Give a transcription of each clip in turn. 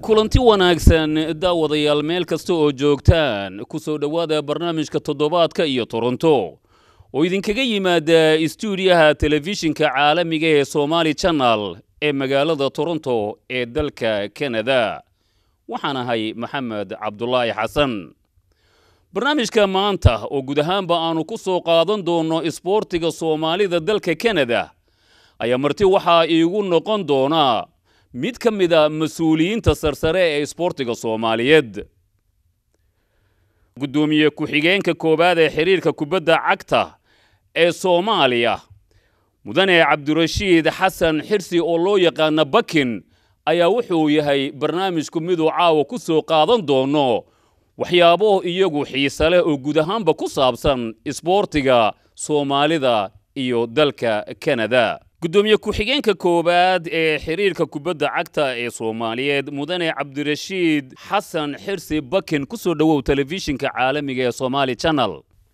kulanti wanaagsan daawadayaal meel kasta oo joogtaan ku soo dhowaada barnaamijka toddobaadka iyo toronto oo idinkaga yimaada istuudiyaha telefishinka caalamiga ee somaali channel ee magaalada toronto ee dalka kanada waxaan ahay maxamed cabdulaahi xasan barnaamijka maanta oo guud ahaanba aanu ku soo qaadan doonno isboortiga soomaalida dalka kanada ayaa marti waxaa iigu noqon doonaa mid ka mida mas-uuliyiinta sarsare ee isboortiga soomaaliyeed guddoomiye ku-xigeenka koowaad ee xiriirka kubadda cagta ee soomaaliya mudane cabdirashiid xasan xirsi oo loo yaqaana bakin ayaa wuxuu yahay barnaamijku miduu caawa ku soo qaadan doono waxyaabo iyagu xiise leh oo guud ahaanba ku saabsan isboortiga soomaalida iyo dalka kanada guddoomiye ku-xigeenka koowaad ee xiriirka kubadda cagta ee soomaaliyeed mudane cabdirashiid xasan xirsi bakin ku soo dhowow telefishinka caalamiga ee somaali channel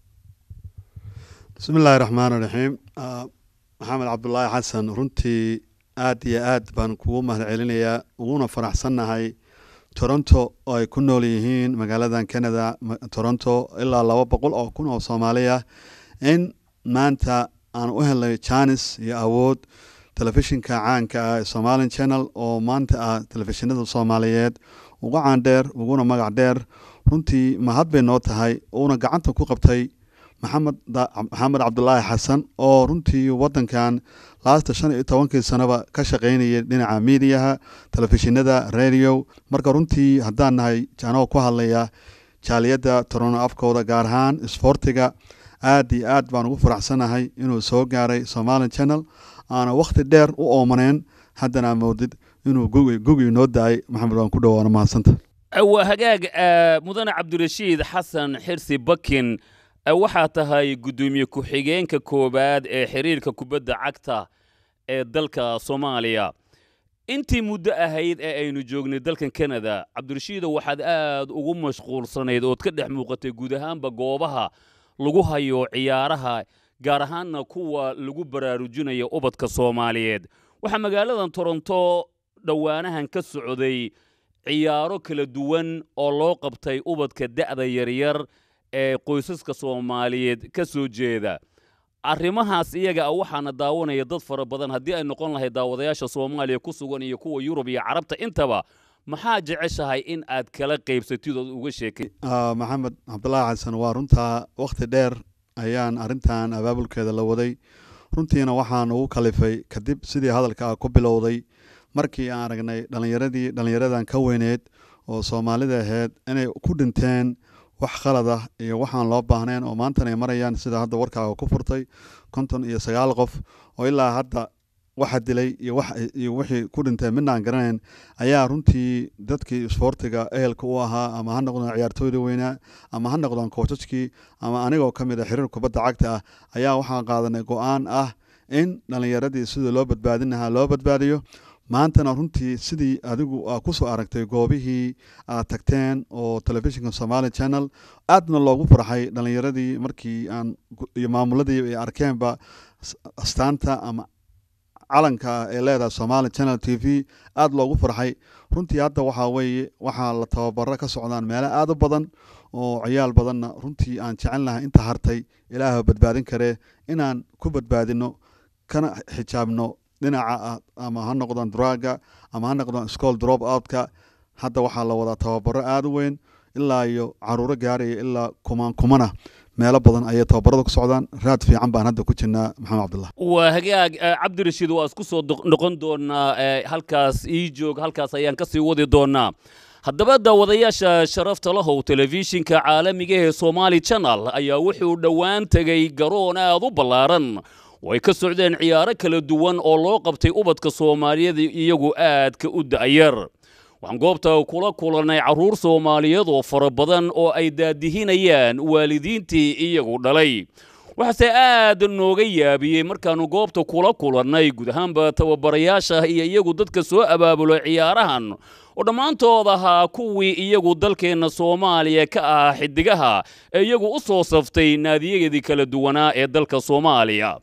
bismi illaahi raxmaan raxiim maxamed cabdulaahi xasan runtii aad iyo aad baan kugu mahad celinayaa uguna faraxsannahay toronto oo ay ku nool yihiin magaaladan canada toronto ilaa laba boqol oo kun oo soomaaliya in maanta aan u helnay janis iyo awood telefishinka caanka ah ee somalian channel oo maanta ah telefishinada soomaaliyeed uga caandheer uguna magac dheer runtii mahad bay noo tahay uuna gacanta ku qabtay maxamed maxamed cabdulaahi xasan oo runtii wadankan laasta shan iyo tobankii sanaba ka shaqaynayay dhinaca miidiyaha telefishinada radio marka runtii haddaan nahay anoo ku hadlaya jaaliyadda torono afkooda gaar ahaan isboortiga aad iyo aad baan ugu faraxsanahay inuu soo gaaray somalian channel aana wakhti dheer u oomaneen haddana moodid inuu gugi gugi noo da-ay maxamed waan ku dhawaana mahadsanta waa hagaag mudane cabdirashiid xasan xirsi bakin waxaa tahay guddoomiye ku-xigeenka koowaad ee xiriirka kubadda cagta ee dalka soomaaliya intii muddo ahayd ee aynu joognay dalkan kanada cabdirashiido waxaad aad ugu mashquulsanayd ood ka dhex muuqatay guud ahaanba goobaha lagu hayo ciyaaraha gaar ahaanna kuwa lagu baraarujinayo ubadka soomaaliyeed waxaa magaaladan toronto dhowaanahan ka socday ciyaaro kala duwan oo loo qabtay ubadka da'da yaryar ee qoysaska soomaaliyeed ka soo jeeda arrimahaas iyaga ah waxaana daawanaya dad fara badan haddii ay noqon lahayd daawadayaasha soomaaliya ku sugan iyo kuwa yurub iyo carabta intaba maxaa jeceshahay in aad kala qaybsatid ood uga sheekay maxamed cabdulaahi xasan waa runtaa wakhti dheer ayaan arrintan abaabulkeeda la waday runtiina waxaan ugu kalifay kadib sidii hadalka ah ku bilowday markii aan aragnay dhallinyaradii dhallinyaradan ka weyneed oo soomaalida ahayd inay ku dhinteen wax khalad ah iyo waxaan loo baahnayn oo maantan ay marayaan sida hadda warkaaga ku furtay konton iyo sagaal qof oo ilaa hadda waxa dilay iyo wixii ku dhintay midna aan garanayn ayaa runtii dadkii isboortiga ehelka u ahaa ama ha noqdaan ciyaartooyda weynaa ama ha noqdaan koojajkii ama anigoo ka mid a xiriir kubadda cagta ah ayaa waxaan qaadanay go-aan ah in dhallinyaradii sidii loo badbaadin lahaa loo badbaadiyo maantana runtii sidii adigu aa kusoo aragtay goobihii aad tagteen oo telefishinka somali channel aadna loogu farxay dhallinyaradii markii aan iyo maamuladii ay arkeenba astaanta ama calanka ee leedahay somali channel t v aada loogu farxay runtii hadda waxaa weeye waxaa la tababaro ka socdaan meelo aada u badan oo ciyaal badanna runtii aan jecel lahay inta hartay ilaaha badbaadin karee inaan ku badbaadino kana xijaabno dhinaca ama ha noqdaan draga ama ha noqdaan school drop outka hadda waxaa la wadaa tababaro aada u weyn ilaa iyo caruuro gaaraya ilaa kumaan kumana meelo badan ayay tababarada ku socdaan raad fiican baan hadda ku jirnaa maxamed cabdullah waa hagaag cabdirashiid waa isku soo noqon doonaa halkaas ii joog halkaas ayaan ka sii wadi doonaa haddaba daawadayaasha sharafta lahow telefishinka caalamiga ee somaali channel ayaa wuxuu dhowaan tegay garoon aad u ballaaran oo ay ka socdeen ciyaaro kala duwan oo loo qabtay ubadka soomaaliyeed iyagu aadka u da'yar waxaan goobta kula kulannay carruur soomaaliyeed oo fara badan oo ay daadihinayaan waalidiintii iyagu dhalay waxaase aad nooga yaabiyey markaannu goobta kula kulannay guud ahaanba tababarayaasha iyo iyagu dadka soo abaabulo ciyaarahan oo dhammaantood ahaa kuwii iyagu dalkeenna soomaaliya ka ahaa xidigaha ee iyagu u soo saftay naadiyadeedii kala duwanaa ee dalka soomaaliya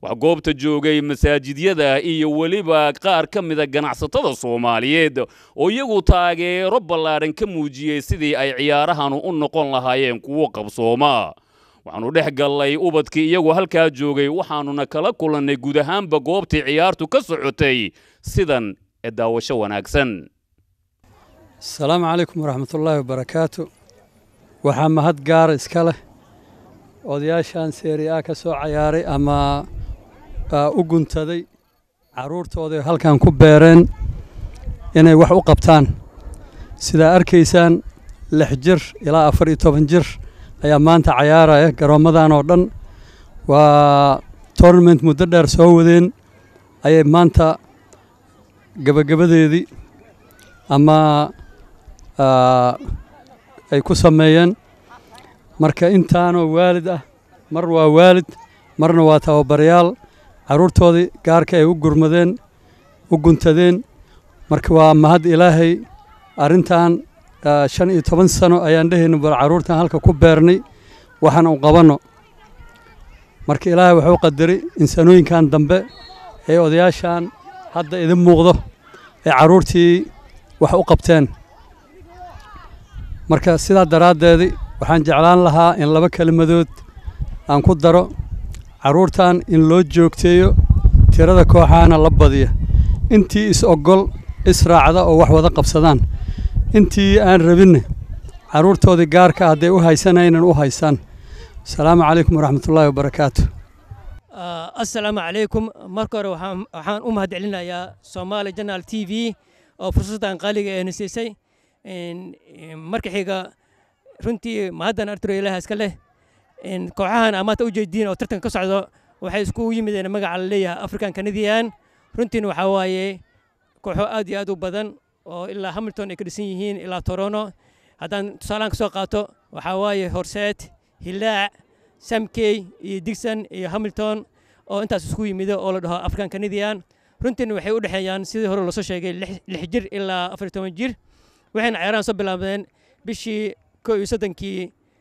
waxaa goobta joogay masaajidyada iyo weliba qaar ka mida ganacsatada soomaaliyeed oo iyagu taageero ballaadhan ka muujiyey sidii ay ciyaarahanu u noqon lahaayeen kuwo qabsooma waxaannu dhex gallay ubadkii iyagu halkaa joogay waxaannuna kala kulannay guud ahaanba goobtii ciyaartu ka socotay sidan ee daawasho wanaagsan asalaamu calaykum waraxmatullaahi wabarakaatu waxaa mahad gaara iska leh odayaashan seeri a ka soo cayaaray ama u guntaday carruurtooday halkan ku beereen inay wax u qabtaan sidaa arkaysaan lix jir ilaa afar iyo toban jir ayaa maanta cayaaraya garoommadan oo dhan waa tournament muddo dheer soo wadeen ayay maanta gebagabadeedii ama ay ku sameeyeen marka intaanoo waalid ah mar waa waalid marna waa tababarayaal carruurtoodii gaarka ay u gurmadeen u guntadeen marka waa mahad ilaahay arrintan shan iyo toban sano ayaan dhehayna bar carruurtan halka ku beernay waxaan u qabanno marka ilaahay wuxuu qadaray in sanooyinkan dambe ee odayaashan hadda idin muuqdo ee carruurtii wax u qabteen marka sidaa daraaddeedii waxaan jeclaan lahaa in laba kelimadood aan ku daro carruurtan in loo joogteeyo tirada kooxaana la badiya intii is-ogol israacda oo wax wada qabsadaan intii aan rabinne carruurtoodii gaarka hadday u haysanaynan u haysaan asalaamu calaykum waraxmatullaahi wabarakaatu assalaamu calaykum marka hore waxaan u mahad celinayaa soomaali janaal t v oo fursaddan qaaliga eena siisay marka xiga runtii mahaddan arturo ilaah iska leh kooxahan amaanta u jeediin oo tartanka ka socdo waxay isku yimideen magaca la leeyahay african canadian runtiina waxaa waaye kooxo aad iyo aad u badan oo ilaa hamilton ay ka dhisan yihiin ilaa torono haddaan tusaalahan ka soo qaato waxaa waaye horseet hilaac samkey iyo digson iyo hamilton oo intaas isku yimido oo la dhaho african canadian runtiina waxay u dhexeeyaan sidii hore loosoo sheegay lix jir ilaa afar toban jir waxayna ciyaarahan soo bilaabeen bishii koo iyo soddonkii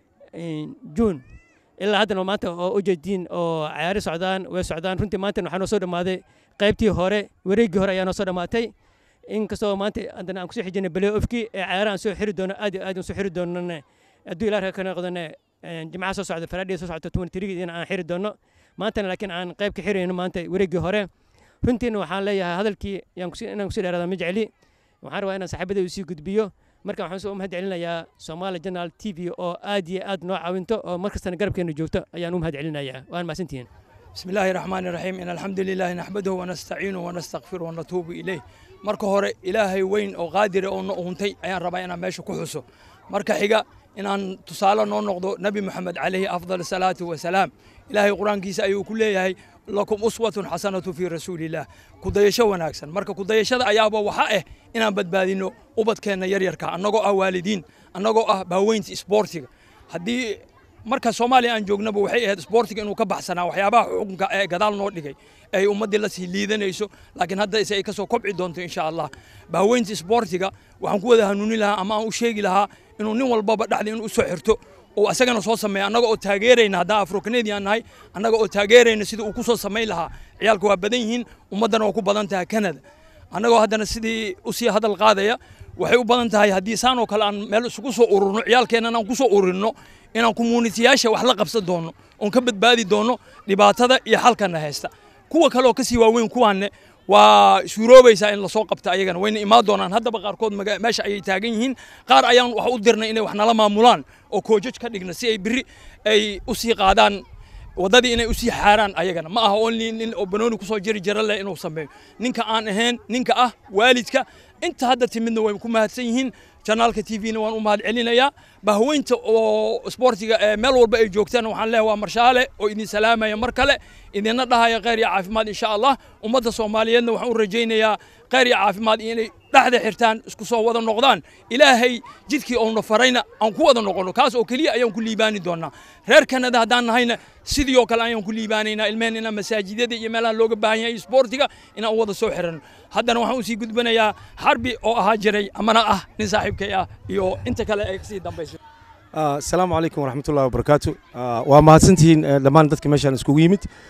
juun ilaa haddana maanta oo u jeediin oo cayaari socdaan way socdaan runtii maanta waxaa noo soo dhammaaday qaybtii hore wareeggii hore ayaa noo soo dhammaatay inkastoo maanta haddana aan kusoo xijinay balay ofkii ee cayaarahan soo xiri doono aad iyo aad aan soo xiri doonone hadduu ilaah ka noqdone jimcaha soo socda faraadhiya soo socda tuwan tirigidina aan xiri doono maantana laakiin aan qayb ka xirayno maanta wareeggii hore runtiina waxaan leeyahay hadalkii inaan kusii dheeraada ma jecli waxaan rabaa inaan saaxiibadaydu sii gudbiyo marka waxaan soo mahad celinayaa Soomaali Journal TV oo aad iyo aad noo caawinto oo markastana garabkeena joogto ayaan u mahad celinayaa waan mahadsantihiin بسم الله الرحمن الرحيم إن الحمد لله نحمده ونستعينه ونستغفره ونتوب إليه marka hore ilaahay weyn oo qaadire oo na uuntay ayaan rabaa inaan meesha ku xuso marka xiga inaan tusaale noo noqdo nebi moxamed calayhi afdal salaatu wasalaam ilaahay qur-aankiisa ayuu ku leeyahay lakum uswatun xasanatu fii rasuulillaah kudayasho wanaagsan marka kudayashada ayaaba waxa ah inaan badbaadino ubadkeenna yaryarka annagoo ah waalidiin annagoo ah baaweynta isboortiga haddii marka soomaaliya aan joognaba waxay ahayd isboortiga inuu ka baxsanaa waxyaabaha xukunka ee gadaal noo dhigay ay ummaddii la sii liidanayso laakiin hadda ise ay ka soo kobci doonto insha allah baaweynta isboortiga waxaan ku wada hanuuni lahaa ama aan u sheegi lahaa inuu nin walbaba dhexda inuu u soo xirto oo asagana soo sameeya annaga oo taageerayna haddaan afro canadian nahay annaga oo taageerayna sidii uu ku soo samayn lahaa ciyaalka waa badan yihiin ummaddana waa ku badan tahay canada annagoo haddana sidii usii hadal qaadaya waxay u badan tahay haddii saan oo kale aan meel isugu soo ururno ciyaalkeennan aan ku soo ururinno inaan communitiyaasha wax la qabsan doonno oon ka badbaadi doonno dhibaatada iyo xalkana haysta kuwa kale oo kasii waaweyn kuwaanne waa suuroobaysaa in lasoo qabta ayagana wayna imaan doonaan haddaba qaarkood meesha ayay taagan yihiin qaar ayaan wax u dirnay inay wax nala maamulaan oo koojaj ka dhigna si ay biri ay u sii qaadaan waddadii inay usii xaaraan ayagana ma aha only nin oo banooni kusoo jiri jira leh inuu sameeyo ninka aan ahayn ninka ah waalidka inta hadda timidna way ku mahadsan yihiin janaalka t v-na waan u mahad celinayaa bahweynta oo isboortiga ee meel walba ay joogtaan waxaan leeyahay waa marshaale oo idin salaamaya mar kale idinna dhahaya khayr iyo caafimaad insha allah ummadda soomaaliyeedna waxaan u rajaynayaa khayr iyo caafimaad inay dhexda xirtaan isku soo wada noqdaan ilaahay jidkii oona farayna aan ku wada noqono kaas oo keliya ayaan ku liibaani doonaa reer kanada haddaan nahayna sidii oo kale ayaan ku liibaanaynaa ilmehen inaan masaajidyada iyo meelaha looga baahan yahay isboortiga inaan u wada soo xiranno haddana waxaan usii gudbanayaa xarbi oo ahaa jiray amana ah nin saaxiibkay ah iyo inta kale ay kasii dambayso asalaamu calaykum waraxmatullahi wabarakaatu waa mahadsantihiin dhammaan dadka meeshaan iskugu yimid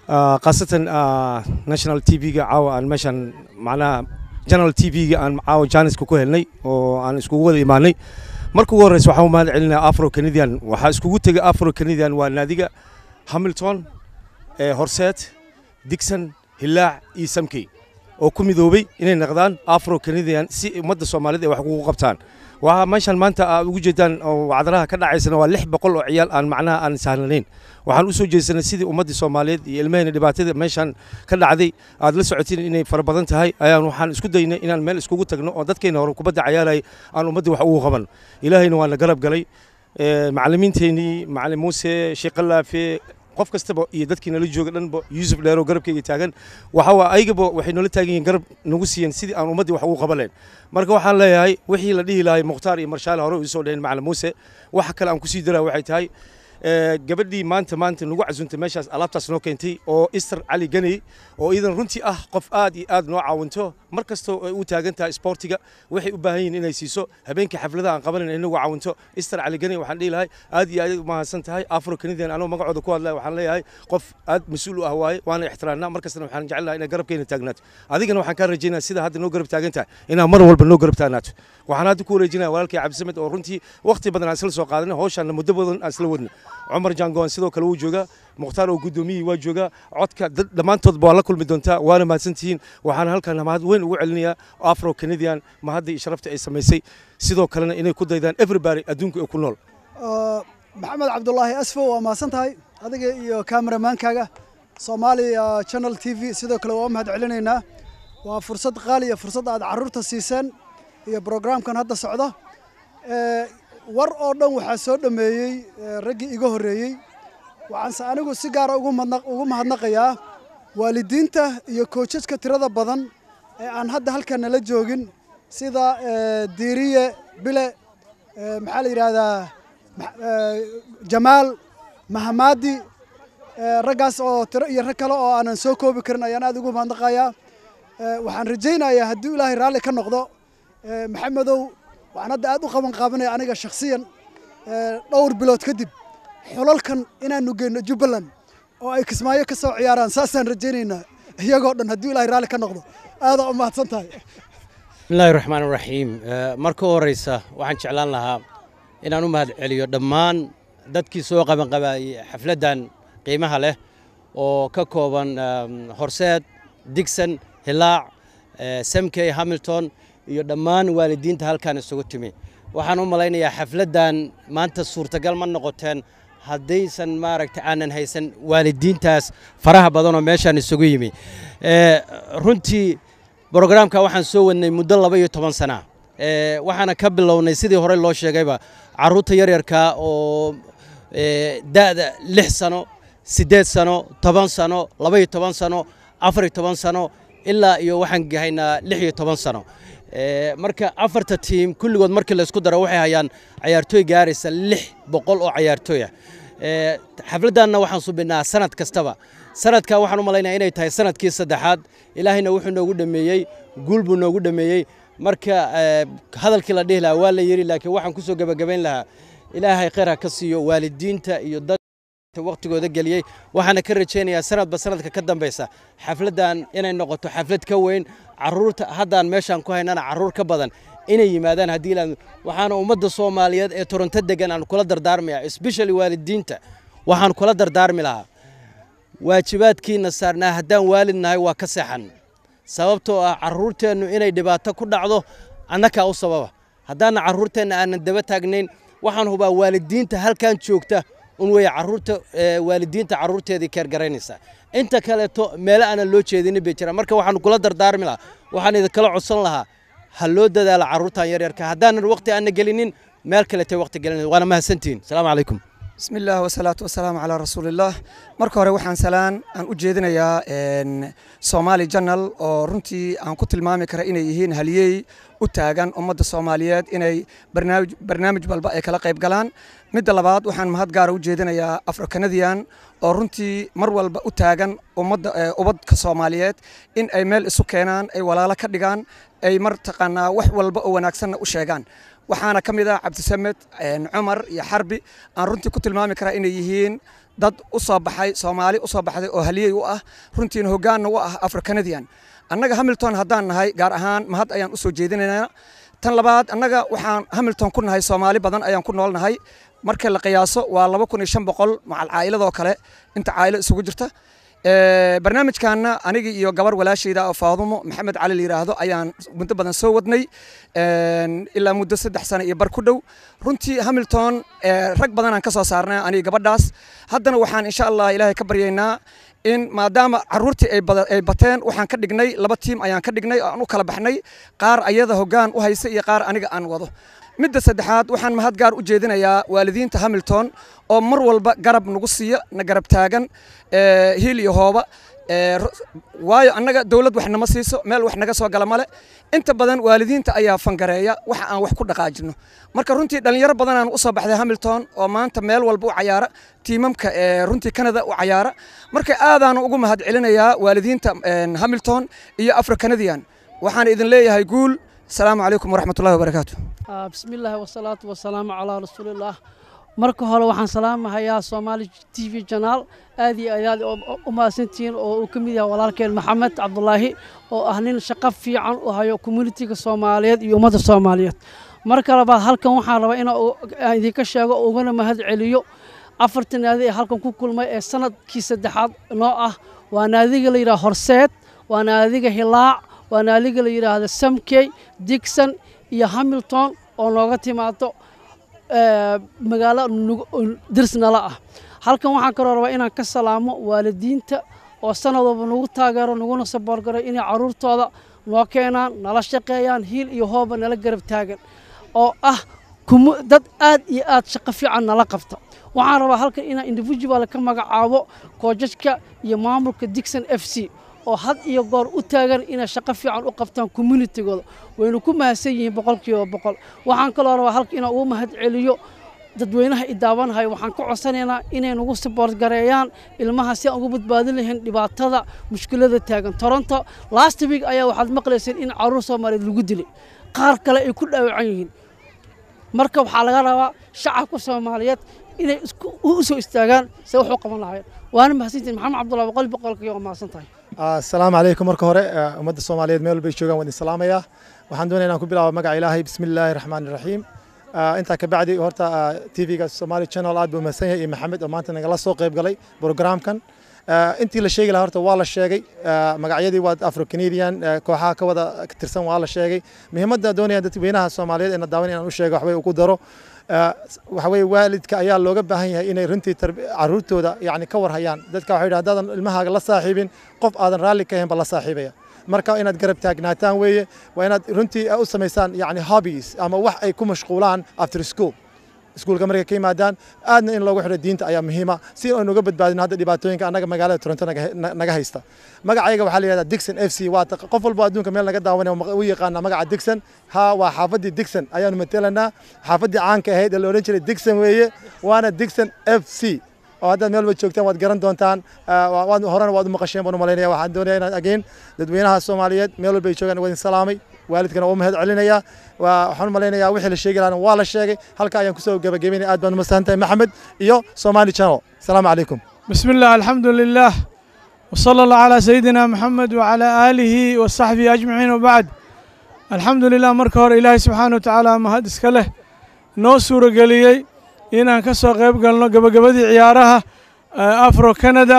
khaasatan national t v-ga caawa aan meeshaan macnaha general t v-ga aan caawa janiska ku helnay oo aan iskugu wada imaanay marka ugu horreysa waxaan u mahad celinaya afro canadian waxaa iskugu tegay afro canadian waa naadiga hamilton horseet digson hilaac iyo samkey oo ku midoobay inay naqdaan afro canadian si ummadda soomaaliyed ay wax ugu qabtaan waxaa meeshaan maanta aad ugu jeedaan oo wacdaraha ka dhacaysana waa lix boqol oo ciyaal aan macnaha aan sahlanayn waxaan u soo jeedsanay sidii ummaddii soomaaliyeed iyo ilmahayna dhibaatada meeshaan ka dhacday aad la socotiin inay fara badan tahay ayaan waxaan isku daynay inaan meel iskugu tagno oo dadkayna hore kubadda cayaalayay aan ummaddii wax ugu qaban ilaahayna waana garab galay macallimiinteennii macallin muuse sheekh qalaafe qof kastaba iyo dadkii nala jooga dhanba yuusuf dheero garabkayga taagan waxa aygaba waxay noola taagan yihiin garab nagu siiyeen sidii aan ummaddii wax ugu qaban lahayn marka waxaan leeyahay wixii la dhihi lahay mukhtaar iyo marshaale hore u soo dheheen macallin muuse waxa kale aan kusii daraa waxay tahay gabadhii maanta maanta nagu casuntay meeshaas alaabtaas noo keentay oo ister cali ganey oo iidan runtii ah qof aad iyo aad noo caawinto mar kastoo ay u taagan tahay sportiga waxay u baahan yihiin inay siiso habeenkii xafladaha aan qabanan inagu caawinto ister cali ganey waxaan dhihi lahay aad iyo aad u mahadsan tahay afro canadian anoo magacooda ku hadlaya waxaan leeyahay qof aad mas-uul u ah waaye waana ixtiraamnaa mar kastana waxaan jecel lahay inay garabkeena taagnaato adigana waxaan kaa rajaynaya sida hadda noo garab taagan tahay inaa mar walba noo garab taagnaato waxaan hadda ku wareejinaya walaalkay cabdisamed oo runtii waqti badan aan isla soo qaadanay hawshaanna muddo badan aan isla wadna cumar jangoon sidoo kale wuu joogaa mukhtaar oo guddoomiyihii waa joogaa codka dhammaantoodba waa la kulmi doontaa waana mahadsantihiin waxaana halkan mahad weyn ugu celinayaa afro canadian mahadda iyo sharafta ay samaysay sidoo kalena inay ku daydaan everybody adduunka ee ku nool maxamed cabdulaahi asfo waa mahadsan tahay adiga iyo kameramaankaaga soomaaliya channel t v sidoo kale waa mahad celinaynaa waa fursad qaaliya fursad aad carruurta siiseen iyo brograamkan hadda socda war oo dhan waxaa soo dhammeeyey raggii iga horreeyey waxaanse anigu si gaara ugu mahadnaqayaa waalidiinta iyo koojajka tirada badan ee aan hadda halkan nala joogin sida diiriye bile maxaa la yidhaahdaa jamaal mahamaadi raggaas oo tiro iyo rag kale oo aanan soo koobi karin ayaan aad ugu mahadnaqayaa waxaan rajaynayaa haddii ilaahay raalli ka noqdo maxamedow waxaan hadda aad u qaban qaabanaya aniga shakhsiyan dhowr bilood kadib xulalkan inaanu geyno jubbaland oo ay kismaayo ka soo ciyaaraan saasaan rajaynaynaa iyagoo dhan haddii ilaahay raalli ka noqdo aadaa u mahadsan tahay bismillahi raxmaan raxiim marka horeysa waxaan jeclaan lahaa inaan u mahad celiyo dhammaan dadkii soo qabanqabaayey xafladdan qiimaha leh oo ka kooban horseed digson hilaac samkey hamilton iyo dhammaan waalidiinta halkaan isugu timi waxaan u malaynayaa xafladdan maanta suurtagal ma noqoteen haddaysan maaragta aanan haysan waalidiintaas faraha badanoo meeshaan isugu yimi runtii brograamka waxaan soo wadnay muddo laba iyo toban sana waxaana ka bilownay sidii hore loo sheegayba carruurta yaryarka oo da'da lix sano siddeed sano toban sano laba iyo toban sano afar iyo toban sano ilaa iyo waxaan gahaynaa lix iyo toban sano marka afarta tiim kulligood markii laysku daro waxay hayaan cayaartooy gaaraysa lix boqol oo cayaartooy ah xafladdanna waxaan subinnaa sanad kastaba sanadka waxaan u malaynaya inay tahay sanadkii saddexaad ilaahayna wuxuu noogu dhameeyey guul buu noogu dhameeyey marka hadalkii la dhihi lahaa waa la yidhi laakiin waxaan ku soo gebagabayn lahaa ilaahay khayr ha ka siiyo waalidiinta iyo dad waqtigooda geliyey waxaana ka rajaynayaa sanadba sanadka ka dambaysa xafladdan inay noqoto xaflad ka weyn caruurta haddaan meeshaan ku haynana caruur ka badan inay yimaadaan haddii la waxaana ummadda soomaaliyeed ee toronto degan aan kula dardaarmaya especially waalidiinta waxaan kula dardaarmi lahaa waajibaadkiina saarnaa haddaan waalid nahay waa ka seexan sababtoo ah caruurteennu inay dhibaato ku dhacdo annakaa u sababa haddaana caruurteenna aanan daba taagnayn waxaan hubaa waalidiinta halkan joogta un weeye caruurta waalidiinta caruurteedii keergaraynaysa inta kaleeto meelo aanan loo jeedinin bay jiraan marka waxaan kula dardaarmi lahaa waxaan idinkala codsan lahaa ha loo dadaala caruurtan yaryarka haddaanan waqti aana gelinin meel kaletay waqti gelin waana mahadsantihiin asalaamu calaykum بسم الله والصلاة والسلام على رسول الله marka hore waxaan salaan aan u jeedinayaa Somali Channel oo runtii aan ku tilmaami kara inay yihiin haliyey u taagan ummadda Soomaaliyeed inay barnaamij barnaamij walba ay kala qayb galaan midda labaad waxaan mahad gaar u jeedinayaa Afro Canadian oo runtii mar walba u taagan ummadda ubadka Soomaaliyeed in ay meel isu keenaan ay walaalo ka dhigaan ay mar taqaanaa wax walba oo wanaagsanna u sheegaan waxaana ka mid ah cabdisamed cumar iyo xarbi aan runtii ku tilmaami karaa inay yihiin dad u soo baxay soomaali u soo baxday oo haliyey u ah runtiina hoggaanna u ah africanadian annaga hamilton haddaan nahay gaar ahaan mahad ayaan u soo jeedinaynaa tan labaad annaga waxaan hamilton ku nahay soomaali badan ayaan ku nool nahay marka la qiyaaso waa laba kun iyo shan boqol macal caa'iladoo kale inta caa'ilo isugu jirta barnaamijkaana anigii iyo gabar walaashayda oo faadumo maxamed cali la yidhaahdo ayaan muddo badan soo wadnay ilaa muddo saddex sano iyo bar ku dhow runtii hamilton rag badanaan ka soo saarnay aniga gabadhaas haddana waxaan insha allah ilaahay ka baryaynaa in maadaama caruurtii ay bateen waxaan ka dhignay laba tiim ayaan ka dhignay oo aan u kala baxnay qaar ayada hoggaan u haysa iyo qaar aniga aan wado midda saddexaad waxaan mahad gaar u jeedinayaa waalidiinta hamilton oo mar walba garab nagu siiya na garab taagan hiil iyo hooba waayo annaga dowlad wax nama siiso meel wax naga soo gala male inta badan waalidiinta ayaa fangareeya waxa aan wax ku dhaqaajino marka runtii dhallinyaro badanaan u soo baxday hamilton oo maanta meel walba u cayaara tiimamka runtii canada u cayaara marka aadaan ugu mahad celinayaa waalidiinta hamilton iyo africanadian waxaan idin leeyahay guul asalaamu calaykum waraxmatullahi wabarakaatu bismi illaahi wasalaatu wasalaamu calaa rasuulillaah marka hore waxaan salaamahayaa soomaali t v janaal aad iyo ayaad u mahadsantihiin oo uu ka mid yahay walaalkeen maxamed cabdulaahi oo ah nin shaqo fiican u hayo communitiga soomaaliyeed iyo ummadda soomaaliyeed marka labaad halkan waxaan rabaa inaan idinka sheego ugana mahad celiyo afarta naadi ee halkan ku kulmay ee sanadkii saddexaad noo ah waa naadiga la yidhaha horseed waa naadiga hilaac waa naadiga la yidhaahda samkey digson iyo hamilton oo nooga timaado magaalo dirsnala ah halkan waxaan kaloo rabaa inaan ka salaamo waalidiinta oo sanad walba nagu taageero naguna saboorgaray inay caruurtooda noo keenaan nala shaqeeyaan hiil iyo hooba nala garab taagan oo ah dad aad iyo aad shaqo fiican nala qabta waxaan rabaa halkan inaan individual ka magacaabo koojajka iyo maamulka digson f c oo had iyo goor u taagan inay shaqo fiican u qabtaan communitigooda waynu ku mahadsan yihiin boqolkiiba boqol waxaan kaloo rabaa halka inaan ugu mahad celiyo dadweynaha i daawanahay waxaan ka codsanaynaa inay nagu saboort gareeyaan ilmaha si aan ugu badbaadin lahayn dhibaatada mushkilada taagan toronto last week ayaa waxaad maqlayseen in caruur soomaaliyeed lagu dilay qaar kale ay ku dhaawacan yihiin marka waxaa laga rabaa shacabka soomaaliyeed inay u soo istaagaan se wax u qaban lahaayeen waana mahadsantihin maxamed cabdullahi boqol boqolkii waa mahadsan tahay asalaamu calaykum marka hore ummadda soomaaliyeed meel walbay joogaan waan idin salaamayaa waxaan doonaya inaan ku bilaabo magaca ilaahay bismi illaahi raxmaani raxiim intaa ka bacdi horta tvga somali channel aad buu mahadsan yahay iyo maxamed oo maanta nagala soo qayb galay programkan intii la sheegi lahaa horta waa la sheegay magacyadii waa afro canadian kooxaha ka wada tirsan waa la sheegay muhiimadda doonaya dadweynaha soomaaliyeed ee na daawan inaan u sheego waxbay ugu daro waxa weye waalidka ayaa looga baahan yahay inay runtii caruurtooda yani ka warhayaan dadka waxay yidhaha haddaadan ilmahaaga la saaxiibin qof aadan raalli ka ahayn ba la saaxiibaya marka inaad garab taagnaataan weeye waa inaad runtii u samaysaan yani hobbies ama wax ay ku mashquulaan after school iskuulka markay ka yimaadaan aadna in loogu xidho diinta ayaa muhiima si aynu uga badbaadino hadda dhibaatooyinka annaga magaalada toronto naga haysta magacayga waxaa la yihahdaa dixon f c waa qof walbo adduunka meel naga daawanaya u yaqaana magaca dixon ha waa xaafaddii dixon ayaanu matelanaa xaafaddii caanka ahayd ee la odhan jiray dixon weeye waana dixon f c oo haddaad meel ba joogtaan waad garan doontaan horena waad u maqasheen baan u malaynaya waxaan doonaya inaan again dadweynaha soomaaliyeed meel walba ay joogaan waa idin salaamay waalidkana waa u mahad celinayaa waxaan u malaynayaa wixii la sheegi lahaana waa la sheegay halka ayaan kusoo gabagabeynaya aad baan u masan tahay maxamed iyo somali channel asalaamu calaykum بسم الله الحمد لله وصلى الله على سيدنا محمد وعلى آله وصحبه أجمعين وبعد الحمد لله marka hore ilaahay subxaana watacaala mahad iska leh noo suura geliyey inaan ka soo qayb galno gabagabadii ciyaaraha afro canada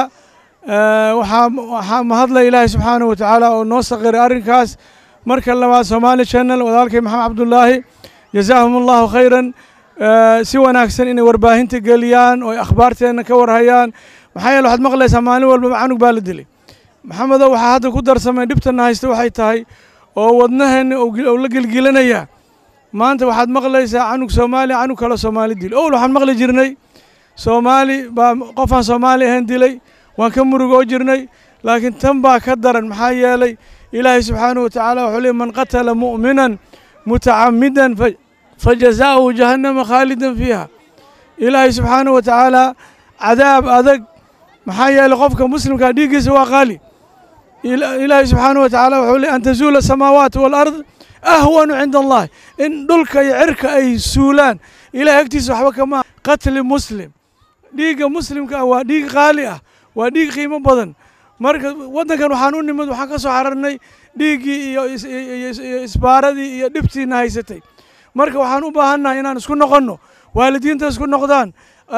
waxaa mahadla ilaahay subxaana watacaala oo noo saqiray arrinkaas marka labaad somaali channel walaalkay maxamed cabdulaahi jazaahum allahu khayran si wanaagsan inay warbaahinta geliyaan oo ay akhbaarteenna ka warhayaan maxaa yeele waxaad maqlaysaa maalin walbaba canug baa la dilay maxamedow waxaa hadda ku darsamay dhibtana haysta waxay tahay oo wadnaheenna uu la gelgelanayaa maanta waxaad maqlaysaa canug soomaali canug kale soomaali dil owl waxaan maqli jirnay soomaali baa qofaan soomaali ahayn dilay waan ka murugoo jirnay laakiin tan baa ka daran maxaa yeelay ilaahay subxaanahu watacaala wuxuu leey man qatala mu'minan mutacamidan fajazaa'uhu jahannama khaalidan fiiha ilaahay subxaanahu watacaala cadaab adag maxaa yeelay qofka muslimkaa dhiiggiisa waa qaali ilaahay subxaanahu watacaala wuxuu leey an tazuula samaawaat walard ahwanu cinda allahi in dhulka iyo cirka ay suulaan ilahay agtiisa waxba kama qatli muslim dhiigga muslimka ah waa dhiig qaali ah waa dhiig qiimo badan marka waddankan waxaan u nimid waxaan ka soo xararnay dhiiggii iyo iyo isbaaradii iyo dhibtiina haysatay marka waxaan u baahannahay inaan isku noqonno waalidiinta isku noqdaan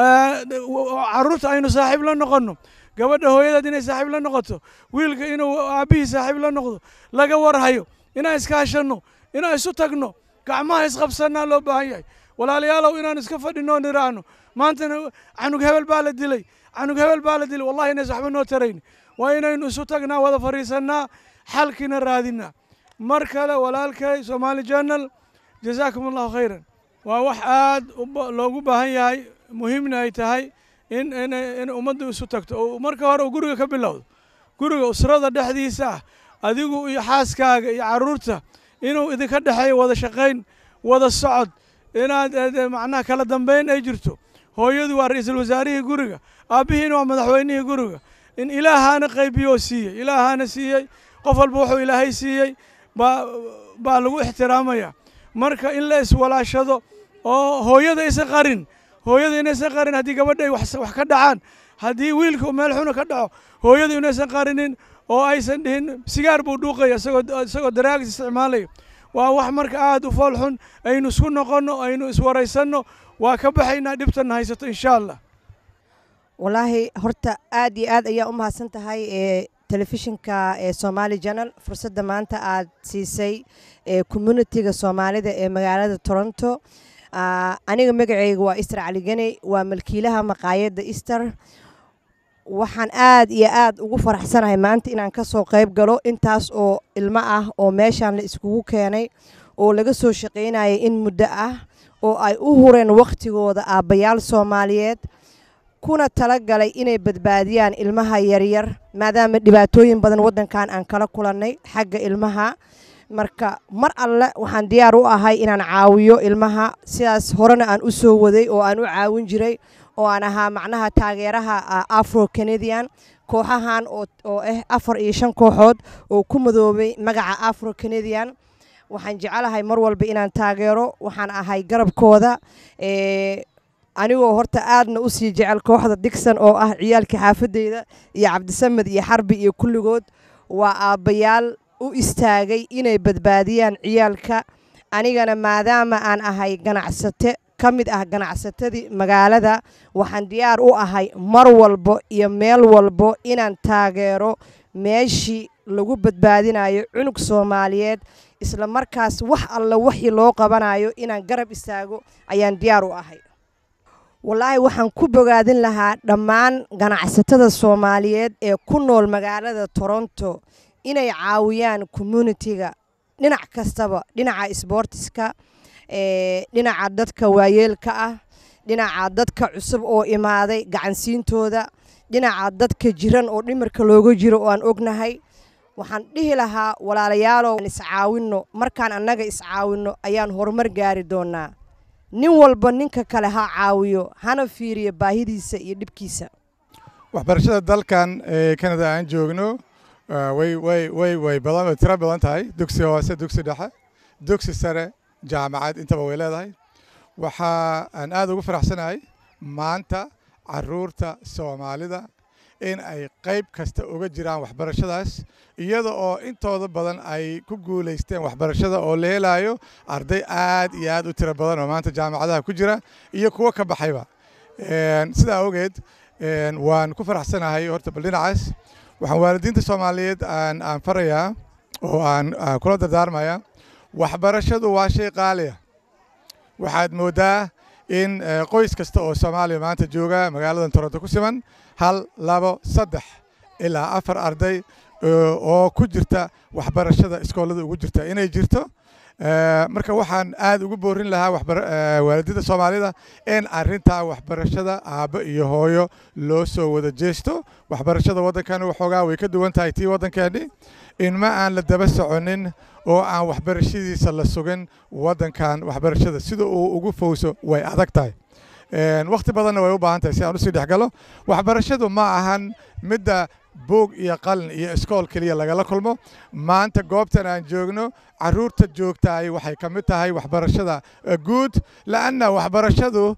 carruurta aynu saaxiib la noqonno gabadha hooyadeed inay saaxiib la noqoto wiilka inuu aabbihii saaxiib la noqdo laga warhayo inaan iskaashanno inaan isu tagno gacmaha isqabsannaa loo baahan yahay walaalayaalow inaan iska fadhinoo niraahno maantana canug hebel baa la dilay canug hebel baa la dilay wallahi inays waxba noo tarayn waa inaynu isu tagnaa wada fadhiisannaa xalkiina raadinaa mar kale walaalkay somaali journal jazaakum allahu khayran waa wax aad loogu baahan yahay muhiimna ay tahay in in ummaddu isu tagto oo marka hore uu guriga ka bilowdo guriga usrada dhexdiisa ah adigu iyo xaaskaaga iyo carruurta inuu idinka dhexeeyo wada shaqayn wada socod inaad macnaha kala dambeyn ay jirto hooyadu waa ra-iisul wasaarihii guriga aabbihiina waa madaxweynihii guriga in ilaahaana qaybiyo siiyey ilaahaana siiyey qof walba wuxuu ilaahay siiyey baa baa lagu ixtiraamaya marka in la iswalaashado oo hooyada aysan qarin hooyada inaysan qarin haddii gabadha ay wax ka dhacaan haddii wiilka meel xuna ka dhaco hooyadu inaysan qarinin oo aysan dhihin sigaar buu dhuuqaya isagoo isagoo daraagis isticmaalaya waa wax marka aad u fool xun aynu isku noqonno aynu iswaraysanno waa ka baxaynaa dhibtanna haysato insha allah wallaahi horta aad iyo aad ayaa u mahadsan tahay ee telefishinka ee somaali janal fursadda maanta aad siisay ee communitiga soomaalida ee magaalada toronto aniga magacayga waa ister caligeni waa malkiilaha maqaayadda ister waxaan aad iyo aad ugu faraxsanahay maanta inaan ka soo qayb galo intaas oo ilmo ah oo meeshaan la iskugu keenay oo laga soo shaqaynayay in muddo ah oo ay u hureen wakhtigooda aabbayaal soomaaliyeed kuna tala galay inay badbaadiyaan ilmaha yaryar maadaama dhibaatooyin badan waddankan aan kala kulannay xagga ilmaha marka mar alle waxaan diyaar u ahay inaan caawiyo ilmaha sidaas horena aan u soo waday oo aan u caawin jiray oo aan ahaa macnaha taageeraha afro canadian kooxahan oo ah afar iyo shan kooxood oo ku madoobay magaca afro canadian waxaan jecelahay mar walba inaan taageero waxaan ahay garabkooda anigoo horta aadna u sii jecel kooxda digson oo ah ciyaalka xaafadeyda iyo cabdisamed iyo xarbi iyo kulligood waa aabbayaal u istaagay inay badbaadiyaan ciyaalka anigana maadaama aan ahay ganacsate ka mid ah ganacsatadii magaalada waxaan diyaar u ahay mar walbo iyo meel walbo inaan taageero meeshii lagu badbaadinayo cunug soomaaliyeed isla markaas wax alla waxii loo qabanayo inaan garab istaago ayaan diyaar u ahay wallaahi waxaan ku bogaadin lahaa dhammaan ganacsatada soomaaliyeed ee ku nool magaalada toronto inay caawiyaan communitiga dhinac kastaba dhinaca sboortiska dhinaca dadka waayeelka ah dhinaca dadka cusub oo imaaday gacansiintooda dhinaca dadka jiran oo dhimirka looga jiro oo aan ognahay waxaan dhihi lahaa walaalayaalow iscaawinno markaan annaga iscaawinno ayaan horumar gaari doonaa nin walba ninka kale ha caawiyo hana fiiriyo baahidiisa iyo dhibkiisa waxbarashada dalkan ee kanada aan joogno way way way way badan way tiro badan tahay dugsi hoose dugsi dhexe dugsi sare jaamacad intaba way leedahay waxa aan aad ugu faraxsanahay maanta caruurta soomaalida in ay qayb kasta uga jiraan waxbarashadaas iyada oo intooda badan ay ku guulaysteen waxbarashada oo la helayo arday aad iyo aad u tiro badan oo maanta jaamacadaha ku jira iyo kuwo ka baxayba sidaa awgeed waan ku faraxsanahay horta bal dhinacaas waxaan waalidiinta soomaaliyeed aan aan farayaa oo aan kula dardaarmaya waxbarashadu waa shay qaaliya waxaad mooddaa in qoys kasta oo soomaaliya maanta jooga magaaladan toronto ku siman hal labo saddex ilaa afar arday oo ku jirta waxbarashada iskoolada ugu jirta inay jirto marka waxaan aad ugu boorin lahaa waalidada soomaalida in arintaa waxbarashada aabbo iyo hooyo loo soo wada jeesto waxbarashada waddankani waxoogaa way ka duwan tahay tii waddankeeni in ma aan la daba soconin oo aan waxbarashadiisa la sugin waddankan waxbarashada sida uu ugu fowso way adag tahay wakhti badanna way u baahan tahay si aan usii dhexgalo waxbarashadu ma ahan midda buug iyo qalin iyo iskool keliya lagala kulmo maanta goobtan aan joogno caruurta joogtaay waxay ka mid tahay waxbarashada guud la'anna waxbarashadu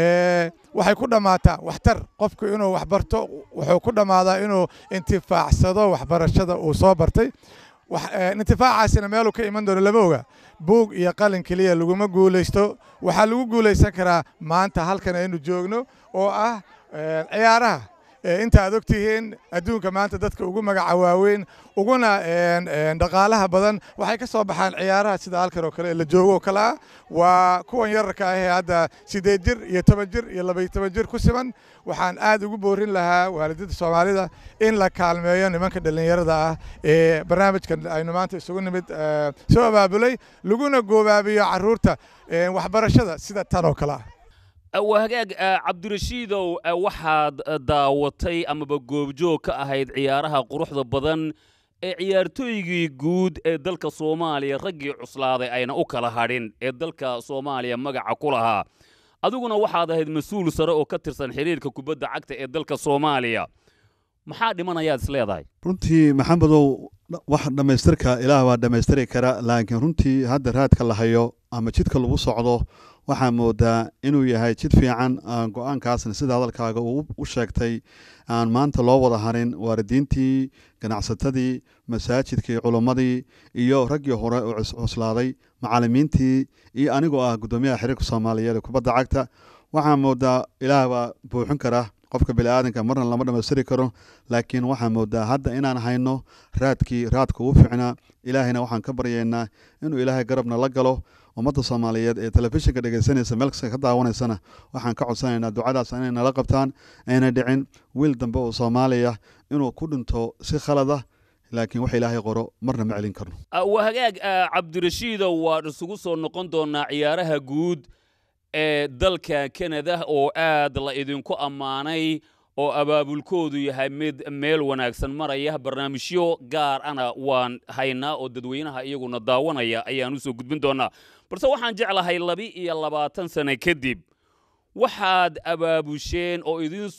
waxay ku dhammaataa waxtar qofku inuu waxbarto wuxuu ku dhammaadaa inuu intifaacsado waxbarashada uu soo bartay intifaacaasina meeluu ka iman doono lama oga buug iyo qalin keliya laguma guulaysto waxaa lagu guulaysan karaa maanta halkan aynu joogno oo ah ciyaaraha inta aad og tihiin adduunka maanta dadka ugu magaca waaweyn uguna dhaqaalaha badan waxay ka soo baxaan ciyaaraha sida halkan oo kale la joogo oo kale ah waa kuwan yararka ah ee hadda siddeed jir iyo toban jir iyo labaiyo toban jir ku siman waxaan aad ugu boorin lahaa waalidada soomaalida in la kaalmeeyo nimanka dhallinyarada ah ee barnaamijkan aynu maanta isugu nimid soo abaabulay laguna goobaabiyo caruurta waxbarashada sida tan oo kale ah waa hagaag cabdirashiidow waxaad daawatay amaba goobjoog ka ahayd ciyaaraha quruxda badan ee ciyaartooygii guud ee dalka soomaaliya raggii cuslaaday ayna u kala hadhin ee dalka soomaaliya magaca ku lahaa adiguna waxaad ahayd mas-uul sare oo ka tirsan xiriirka kubadda cagta ee dalka soomaaliya maxaa dhimanayaad is leedahay runtii maxamedow wax dhammaystirka ilaah baa dhammaystiri kara laakiin runtii hadda raadka la hayo ama jidka lagu socdo waxaa moodaa inuu yahay jid fiican go-aankaasna sida hadalkaaga uu u sheegtay aan maanta loo wada harin waalidiintii ganacsatadii masaajidkii culummadii iyo raggii hore oo cuslaaday macallimiintii iyo anigoo ah guddoomiyaha xiriirka soomaaliyeed ee kubadda cagta waxaa moodaa ilaah baa buuxin kara qofka biniaadanka marna lama dhammaystiri karo laakiin waxaa moodaa hadda inaan hayno raadkii raadka ugu fiicnaa ilaahayna waxaan ka baryaynaa inuu ilaahay garabna la galo ummadda soomaaliyeed ee telefishinka dhegaysanaysa meel kasta ka daawanaysana waxaan ka codsanaynaa ducadaas inay nala qabtaan ayna dhicin wiil dambe oo soomaaliya inuu ku dhinto si khalada laakiin wax ilaahay qoro marna ma celin karno waa hagaag cabdirashiidow waan isugu soo noqon doonaa ciyaaraha guud ee dalka kanada oo aad la idinku ammaanay oo abaabulkoodu yahay mid meel wanaagsan maraya barnaamijyo gaar ana waan haynaa oo dadweynaha iyaguna daawanaya ayaan u soo gudbin doonaa balse waxaan jeclahay labi iyo labaatan sane kadib waxaad abaabusheen oo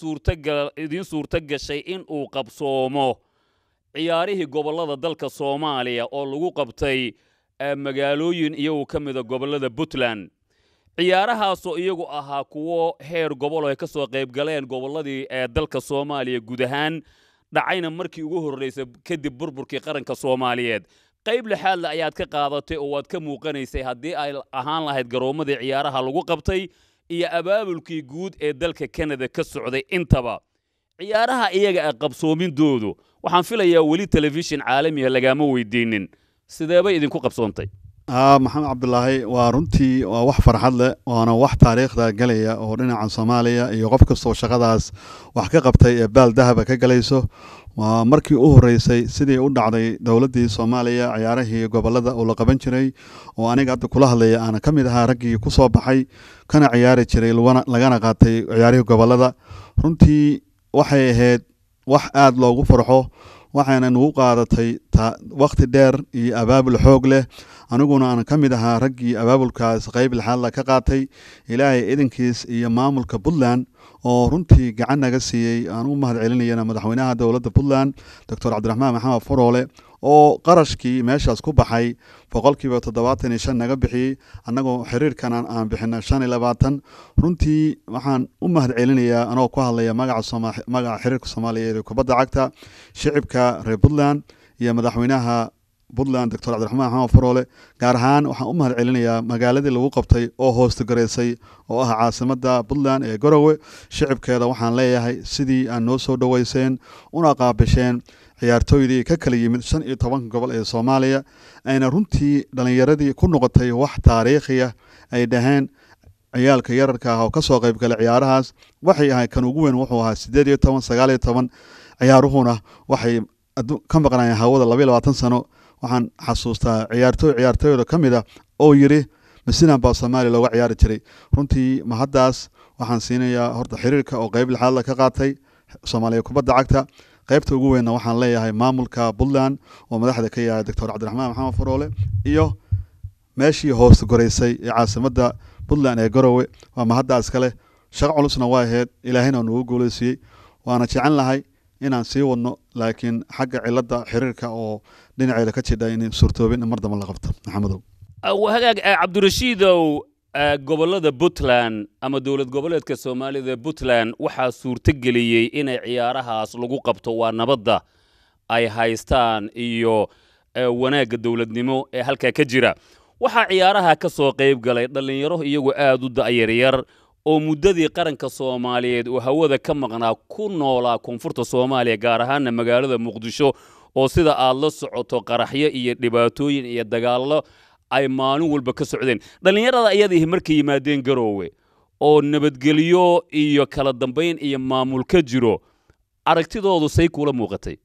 idiin suurto gashay in uu qabsoomo ciyaarihii gobollada dalka soomaaliya oo lagu qabtay magaalooyin iyagu ka mida gobollada puntland ciyaarahaasoo iyagu ahaa kuwo heer gobol ay ka soo qayb galeen gobolladii ee dalka soomaaliya guud ahaan dhacayna markii ugu horraysay kadib burburkii qaranka soomaaliyeed qayb lixaadle ayaad ka qaadatay oo waad ka muuqanaysay haddii ay ahaan lahayd garoommadii ciyaaraha lagu qabtay iyo abaabulkii guud ee dalka kanada ka socday intaba ciyaaraha iyaga a qabsoomindoodu waxaan filayaa weli telefishin caalamiha lagaama weydiinin sideebay idinku qabsoontay maxamed cabdulaahi waa runtii waa wax farxad leh waana wax taariikhda galaya oo dhinaca soomaaliya iyo qof kastoo shaqadaas wax ka qabtay ee baal dahaba ka galayso waa markii u horreysay sidii u dhacday dowladdii soomaaliya ciyaarahii gobollada oo la qaban jiray oo aniga hadda kula hadlaya aana ka mid ahaa raggii ku soo baxay kana ciyaari jiray lagana qaatay ciyaarihii gobollada runtii waxay ahayd wax aad loogu farxo waxayna nagu qaadatay wakhti dheer iyo abaabul xoog leh aniguna aan ka mid ahaa raggii abaabulkaas qayb lixaadla ka qaatay ilaahay idankiis iyo maamulka puntland oo runtii gacan naga siiyey aan u mahad celinayana madaxweynaha dowladda puntland doctor cabdiraxmaan maxamed faroole oo qarashkii meeshaas ku baxay boqolkiiba toddobaatan iyo shan naga bixiyey annagoo xiriirkan aan bixina shan iyo labaatan runtii waxaan u mahad celinayaa anoo ku hadlaya magaca xiriirka soomaaliyeed ee kubadda cagta shicibka reer puntland iyo madaxweynaha puntland doctor cabdiraxmaan maxamed faroole gaar ahaan waxaan u mahad celinayaa magaaladii lagu qabtay oo hoostagaraysay oo ah caasimadda puntland ee garowe shicibkeeda waxaan leeyahay sidii aan noo soo dhoweyseen una qaabisheen ciyaartooydii ka kala yimid shan iyo tobanka gobol ee soomaaliya ayna runtii dhallinyaradii ku noqotay wax taariikhiya ay dhaheen ciyaalka yararka ah oo ka soo qayb galay ciyaarahaas waxay ahay kan ugu weyn wuxuu ahaa siddeed iyo toban sagaal iyo toban ciyaaruhuna waxay ka maqnaayeen hawada labaiyo labaatan sano waxaan xasuustaa ciyaartooy ciyaartooyda ka mid a oo yidhi masinan baa soomaaliya looga ciyaari jiray runtii mahaddaas waxaan siinayaa horta xiriirka oo qayb lixaadla ka qaatay soomaaliya kubadda cagta qaybta ugu weynna waxaan leeyahay maamulka puntland oo madaxda ka yahay doctor cabdiraxmaan maxamed faroole iyo meeshii hoosta goraysay ee caasimadda puntland ee garowe waa mahaddaas kale shaqo culusna waa ahayd ilaahayna waa nugu guulaysiiyey waana jecel lahay inaan sii wadno laakiin xagga cilada xiriirka oo dhinaceeda ka jidha in suurtoobin in mar damba la qabto maxamedow hagaag cabdirashiidow gobollada puntland ama dowlad goboleedka soomaalida puntland waxaa suurtogeliyey inay ciyaarahaas lagu qabto waa nabadda ay haystaan iyo wanaagga dowladnimo ee halkaa ka jira waxaa ciyaaraha ka soo qayb galay dhallinyaro iyagu aad u da'yaryar oo muddadii qaranka soomaaliyeed oo hawada ka maqnaa ku noolaa koonfurta soomaaliya gaar ahaana magaalada muqdisho oo sida aad la socoto qaraxyo iyo dhibaatooyin iyo dagaallo ay maalin walba ka socdeen dhallinyarada ayadiihi markay yimaadeen garoowe oo nabadgelyo iyo kala dambayn iyo maamul ka jiro aragtidoodu say kuula muuqatay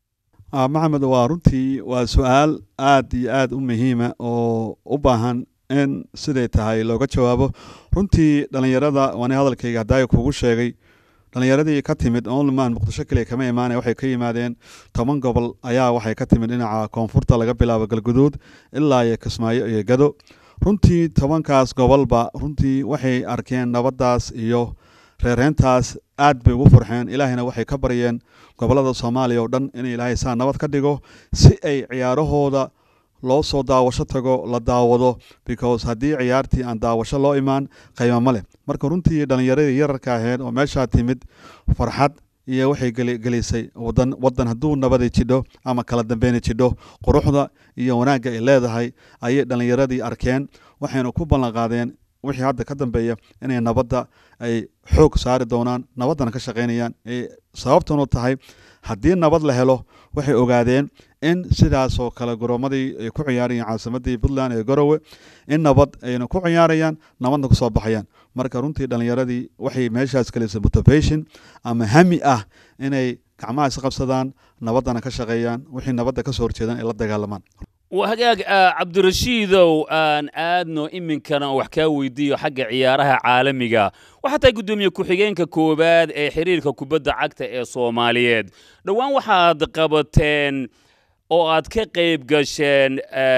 maxamed waa runtii waa su-aal aad iyo aad u muhiima oo u baahan in siday tahay looga jawaabo runtii dhallinyarada waani hadalkayga haddaaya kugu sheegay dhallinyaradii ka timid onlyman muqdisho keliya kama imaanaya waxay ka yimaadeen toban gobol ayaa waxay ka timid dhinaca koonfurta laga bilaabo galguduud ilaa iyo kismaayo iyo gado runtii tobankaas gobolba runtii waxay arkeen nabaddaas iyo reereentaas aad bay ugu farxeen ilaahayna waxay ka baryeen gobollada soomaaliya oo dhan in ilaahay saa nabad ka dhigo si ay ciyaarahooda loo soo daawasho tago la daawado because haddii ciyaartii aan daawasho loo imaan qayma ma leh marka runtii dhallinyaradii yararka ahayd oo meeshaa timid farxad iyo waxay gelisay wadan wadan hadduu nabadi jidho ama kala dambeyna jidho quruxda iyo wanaagga ay leedahay ayay dhallinyaradii arkeen waxayna ku ballan qaadeen wixii hadda ka dambeeya inay nabadda ay xoog saari doonaan nabaddana ka shaqaynayaan sababtanu tahay haddii nabad la helo waxay ogaadeen in sidaasoo kale goroomadii ay ku ciyaarayaan caasimadii puntland ee garowe in nabad ayna ku ciyaarayaan nabadna kusoo baxayaan marka runtii dhallinyaradii waxay meeshaas gelisay motivation ama hami ah inay gacmaha is qabsadaan nabaddana ka shaqeeyaan wixii nabadda kasoo horjeedan ay la dagaalamaan hagaag cabdirashiidow aan aadno iminkana wax kaa weydiiyo xagga ciyaaraha caalamiga waxaa tahay guddoomiye ku-xigeenka koowaad ee xiriirka kubadda cagta ee soomaaliyeed dhowaan waxaad qabateen oo aad ka qayb gasheen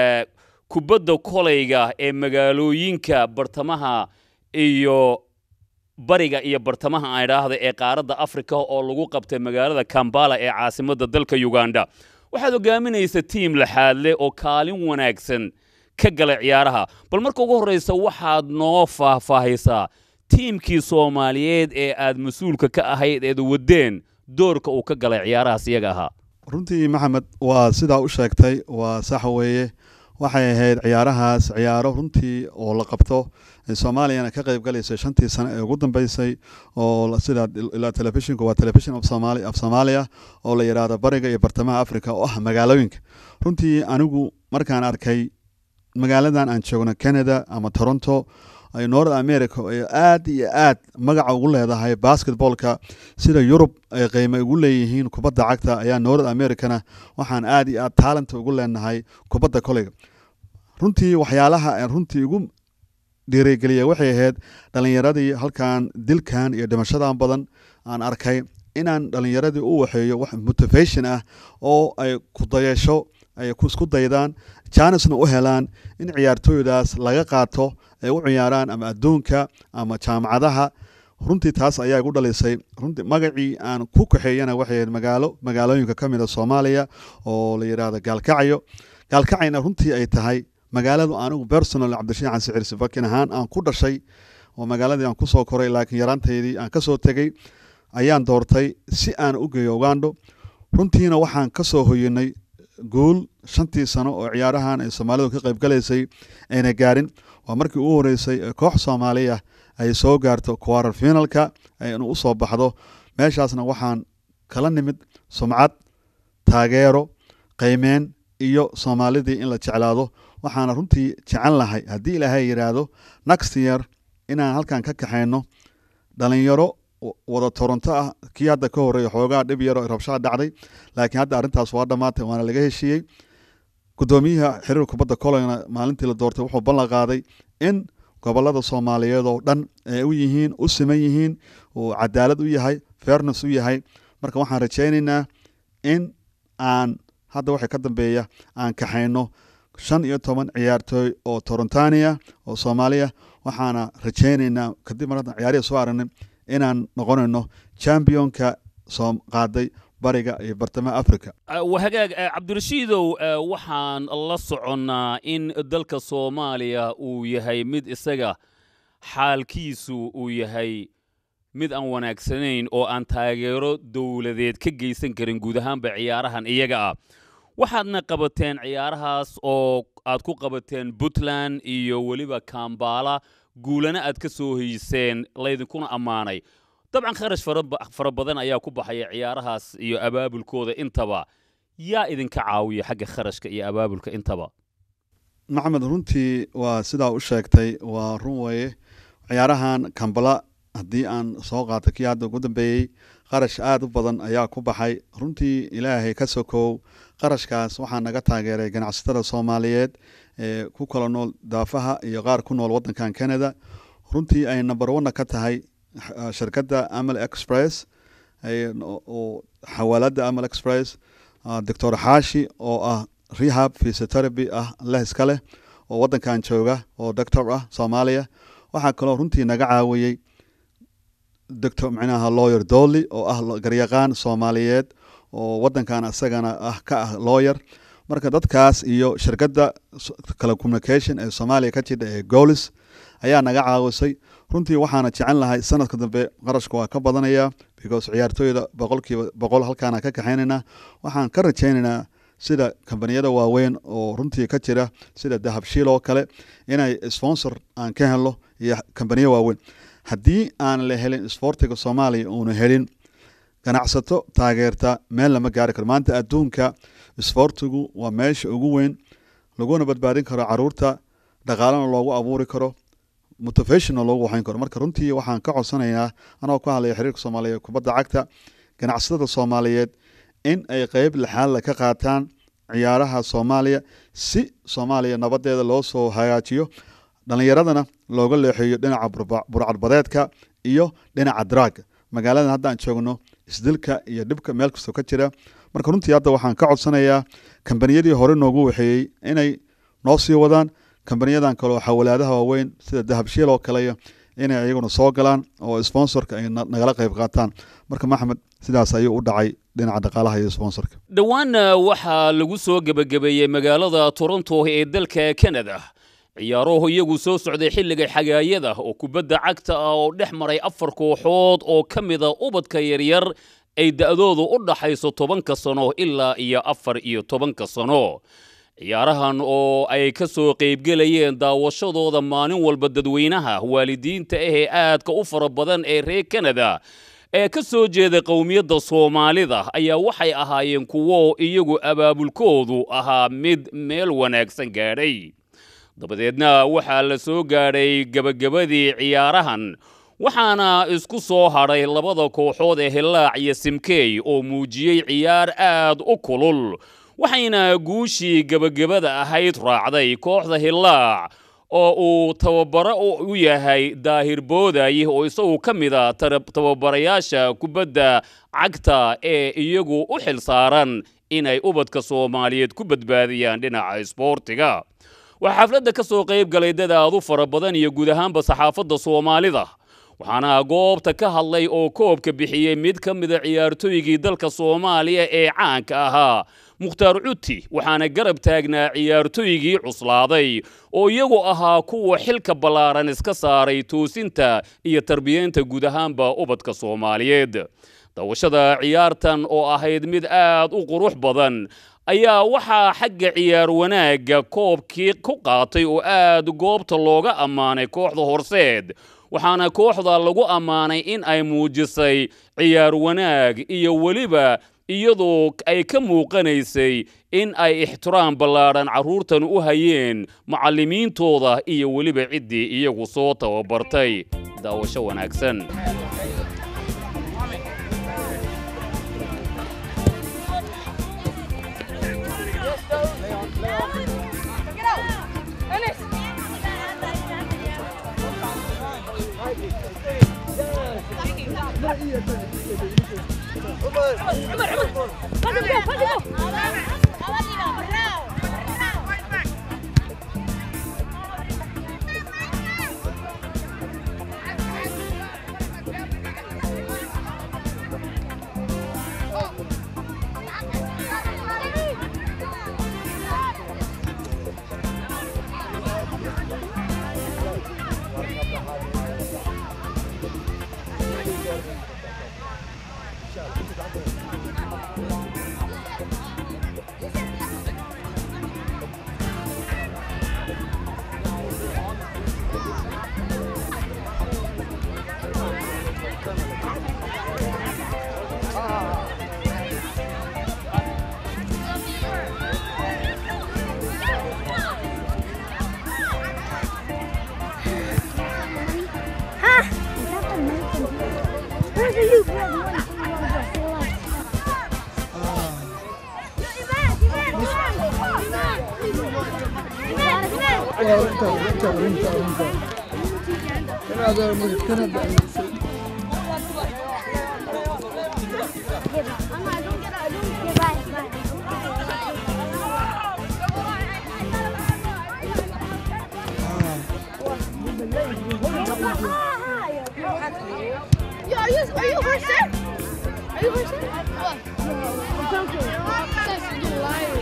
kubadda kolayga ee magaalooyinka bartamaha iyo bariga iyo bartamaha aan idhaahda ee qaaradda afrika oo lagu qabtay magaalada kambala ee caasimadda dalka uganda waxaad hogaaminaysa tiim laxaadle oo kaalin wanaagsan ka gala ciyaaraha bal marka ugu horraysa waxaad noo faahfaahaysaa tiimkii soomaaliyeed ee aad mas-uulka ka ahayd eed waddeen doorka uu ka galay ciyaarahaas iyaga ahaa runtii maxamed waa sidaa u sheegtay waa sax weeye waxay ahayd ciyaarahaas ciyaaro runtii oo la qabto soomaaliyana ka qayb galaysay shantii sano ee ugu dambeysay oo sida ilaa telefishinku waa telefishin of somali of soomaaliya oo la yidhaahdo bariga iyo bartamaha africa oo ah magaalooyinka runtii anigu markaan arkay magaaladan aan joogno canada ama toronto ay north america ay aad iyo aad magaca ugu leedahay basketballka sida yurub ay qiime ugu leeyihiin kubadda cagta ayaa north americana waxaan aad iyo aad taalanta ugu leenahay kubadda koleyga runtii waxyaalaha runtii ugu dhiirigeliya waxay ahayd dhallinyaradii halkan dilkan iyo dhimashadan badan aan arkay inaan dhallinyaradii u waxeeyo wax motivation ah oo ay kudayasho ay isku daydaan jaanisna u helaan in ciyaartooydaas laga qaato ay u ciyaaraan ama adduunka ama jaamacadaha runtii taas ayaa igu dhalisay runtii magacii aan ku kaxeeyana waxay ahayd magaalo magaalooyinka ka mid a soomaaliya oo la yidhaahdo gaalkacyo gaalkacayna runtii ay tahay magaaladu anigu personal cabdishiin xasan cirsi bakin ahaan aan ku dhashay oo magaaladii aan kusoo koray laakiin yaraantaydii aan kasoo tegey ayaan doortay si aan u geeyo ugandho runtiina waxaan kasoo hoyinay guul shantii sano oo ciyaarahan ay soomaalidu ka qayb galaysay ayna gaarin waa markii ugu horeysay ee koox soomaaliya ay soo gaarto quarter finalka aynu u soo baxdo meeshaasna waxaan kala nimid sumcad taageero qiimeen iyo soomaalidii in la jeclaado waxaana runtii jecel lahay haddii ilaahay yidhaahdo next year inaan halkan ka kaxayno dhalinyaro wada toronto ah kii hadda ka horreeya xoogaa dhib yaro rabshaa dhacday laakiin hadda arrintaas waa dhammaatay waana laga heshiiyey guddoomiyaha xiriir kubadda koleyna maalintii la doortay wuxuu ballan qaaday in gobolada soomaaliyeed oo dhan ay u yihiin u siman yihiin uu cadaalad u yahay fairness u yahay marka waxaan rajaynaynaa in aan hadda waxay ka dambeeya aan kaxayno shan iyo toban ciyaartooy oo torontania oo soomaaliya waxaana rajaynaynaa kadib mar haddan ciyaarihi soo aragnay inaan noqonayno championka soo qaaday bariga iyo bartamaha africa wahagaag cabdirashiidow waxaan la soconnaa in dalka soomaaliya uu yahay mid isaga xaalkiisu uu yahay mid aan wanaagsanayn oo aan taageero dowladeed ka geysan karin guud ahaanba ciyaarahan iyaga ah waxaadna qabateen ciyaarahaas oo aad ku qabateen puntland iyo weliba kambala guulana aad ka soo heyseen laydinkuna ammaanay dabcan kharash fara badan ayaa ku baxaya ciyaarahaas iyo abaabulkooda intaba yaa idinka caawiya xagga kharashka iyo abaabulka intaba maxamed runtii waa sidaa u sheegtay waa run weeye ciyaarahan kambala haddii aan soo qaato kii hadda ugu dambeeyey qarash aada u badan ayaa ku baxay runtii ilaahay ka sokow qarashkaas waxaa naga taageeray ganacsatada soomaaliyeed ee ku kala nool daafaha iyo qaar ku nool waddankan canada runtii ay number one ka tahay shirkadda amal express oo xawaalada amal express doctor xaashi oo ah rehab physiotherapy ah leh iska leh oo waddankan jooga oo doctor ah soomaaliya waxaa kaloo runtii naga caawiyey doctor micnaha lawyer dolly oo ah garyaqaan soomaaliyeed oo waddankan isagana ah ka ah lawyer marka dadkaas iyo shirkadda telecommunication ee soomaaliya ka jidha ee golis ayaa naga caawisay runtii waxaana jecel lahay sanadka dambe qarashka waa ka badanaya because ciyaartooyda boqolkiiba boqol halkaana ka kaxaynaynaa waxaan ka rajaynaynaa sida kambaniyada waaweyn oo runtii ka jira sida dahabshiil oo kale inay sponsor aan ka helno iyo kambaniyo waaweyn haddii aan la helin isboortiga soomaaliya uuna helin ganacsato taageerta meel lama gaari karo maanta adduunka isboortigu waa meesha ugu weyn laguna badbaadin karo caruurta dhaqaalana loogu abuuri karo motivationna loogu waxayn karo marka runtii waxaan ka codsanayaa anagoo ku hadlaya xiriirka soomaaliyeed kubadda cagta ganacsatada soomaaliyeed in ay qeyb lixaadla ka qaataan ciyaaraha soomaaliya si soomaaliya nabadeeda loo soo hagaajiyo dhallinyaradana looga leexeeyo dhinaca burcadbadeedka iyo dhinaca draaga magaaladan haddaan joogno isdilka iyo dhibka meel kastoo ka jira marka runtii hadda waxaan ka codsanayaa kambaniyadii hore noogu waxeeyey inay noo sii wadaan kambaniyadan kaleo xawalaadaha waaweyn sida dahabshiil oo kaleyo inay iyaguna soo galaan oo sponsorka ay nagala qayb qaataan marka maxamed sidaas ayuu u dhacay dhinaca dhaqaalaha iyo sponsorka dhowaanna waxaa lagu soo gebagabeeyey magaalada toronto ee dalka canada ciyaaruhu iyagu soo socday xilliga xagaayada oo kubadda cagta ah oo dhex maray afar kooxood oo ka mida ubadka yaryar ay da'doodu u dhaxayso tobanka sano ilaa iyo afar iyo tobanka sano ciyaarahan oo ay ka soo qaybgelayeen daawashadooda maalin walba dadweynaha waalidiinta ah ee aadka u fara badan ee reer kanada ee ka soo jeeda qowmiyadda soomaalida ayaa waxay ahaayeen kuwo iyagu abaabulkoodu ahaa mid meel wanaagsan gaadhay dabadeedna waxaa la soo gaadhay gebagabadii ciyaarahan waxaana isku soo hadhay labada kooxood ee hillaac iyo simkey oo muujiyey ciyaar aad u kulul waxayna guushii gebagabada ahayd raacday kooxda hillaac oo uu tababaro u yahay daahir booday oo isagu ka mid a tababarayaasha kubadda cagta ee iyagu u xil saaran inay ubadka soomaaliyeed ku badbaadiyaan dhinaca isboortiga waxaa xafladda ka soo qayb galay dad aad u fara badan iyo guud ahaanba saxaafadda soomaalida waxaana goobta ka hadlay oo koobka bixiyey mid ka mida ciyaartooygii dalka soomaaliya ee caanka ahaa mukhtaar cuti waxaana garab taagnaa ciyaartooygii cuslaaday oo iyagu ahaa kuwa xilka ballaaran iska saaray toosinta iyo tarbiyeynta guud ahaanba ubadka soomaaliyeed dawashada ciyaartan oo ahayd mid aad u qurux badan ayaa waxaa xagga ciyaar wanaagga koobkii ku qaatay oo aad goobta looga ammaanay kooxda horseed waxaana kooxda lagu ammaanay in ay muujisay ciyaar wanaag iyo weliba iyadoo ay ka muuqanaysay in ay ixtiraam ballaadhan carruurtan u hayeen macallimiintooda iyo weliba ciddii iyagu soo tababartay daawasho wanaagsan Yo, are you are you a horse there? Are you a horse there? What? I'm joking. Sis, you liar.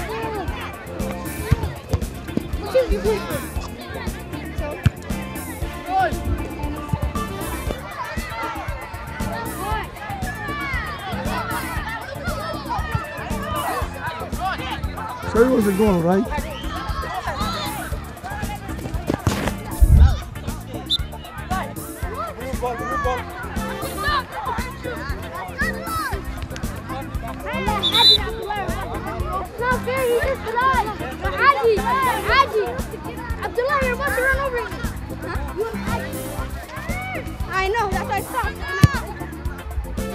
What team do you play for? So. Good. So it was a goal, right? No, fair, he just lied. Haji, Haji. Abdullah, you're about to run over me. I know, that's why I stopped.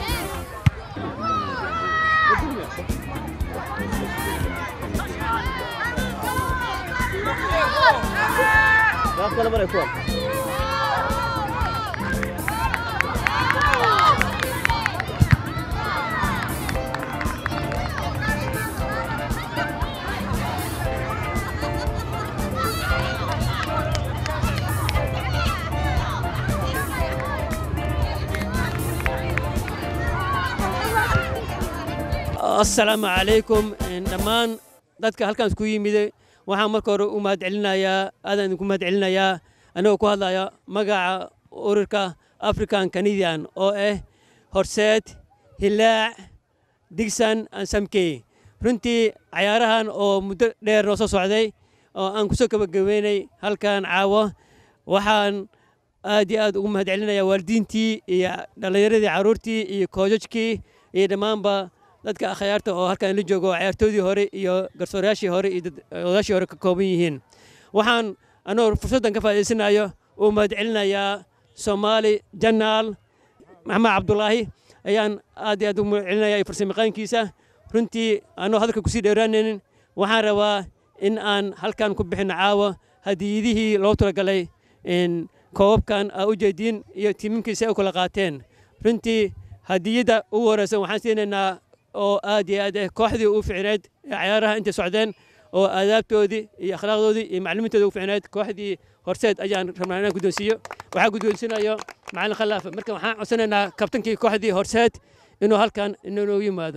asalaamu calaykum dhammaan dadka halkaan isku yimide waxaan marka hore u mahadcelinayaa aadaan idinku mahadcelinayaa anigoo ku hadlaya magaca ururka african canadian oo ah horseed hilaac digsan aan samkey runtii cayaarahan oo muddo dheer noo soo socday oo aan kusoo gabagabeynay halkan caawo waxaan aad iyo aad ugu mahadcelinayaa waalidiintii iyo dhallinyaradii carruurtii iyo koojajkii iyo dhammaanba dadka akhyaarta oo halkan la joogo ciyaartoodii hore iyo garsoorayaashii hore iyo odayaashii hore ka kooban yihiin waxaan anoo fursaddan ka faa'iidaysanayo uu mahadcelinayaa soomaali janaal maxamed cabdulaahi ayaan aad iyo aad ugu mahadcelinaya iyo farsamayaqaankiisa runtii anoo hadalka kusii dheeraanaynin waxaan rabaa in aan halkan ku bixino caawa hadiyadihii loo talagalay koobabkan aa u jeediin iyo tiiminkiisa ay u kala qaateen runtii hadiyadda ugu horeysan waxaan siinaynaa oo aad iyo aad ah kooxdii u ficneed ee cayaaraha intay socdeen oo aadaabtoodii iyo akhlaaqdoodii iyo maclimiintooda u ficneed kooxdii horseed ayaan rabnaa inaan guddoonsiiyo waxaa guddoonsinayo macalin khallaafe marka waxaan codsanaynaa kabtankii kooxdii horseed inuu halkan inoogu yimaado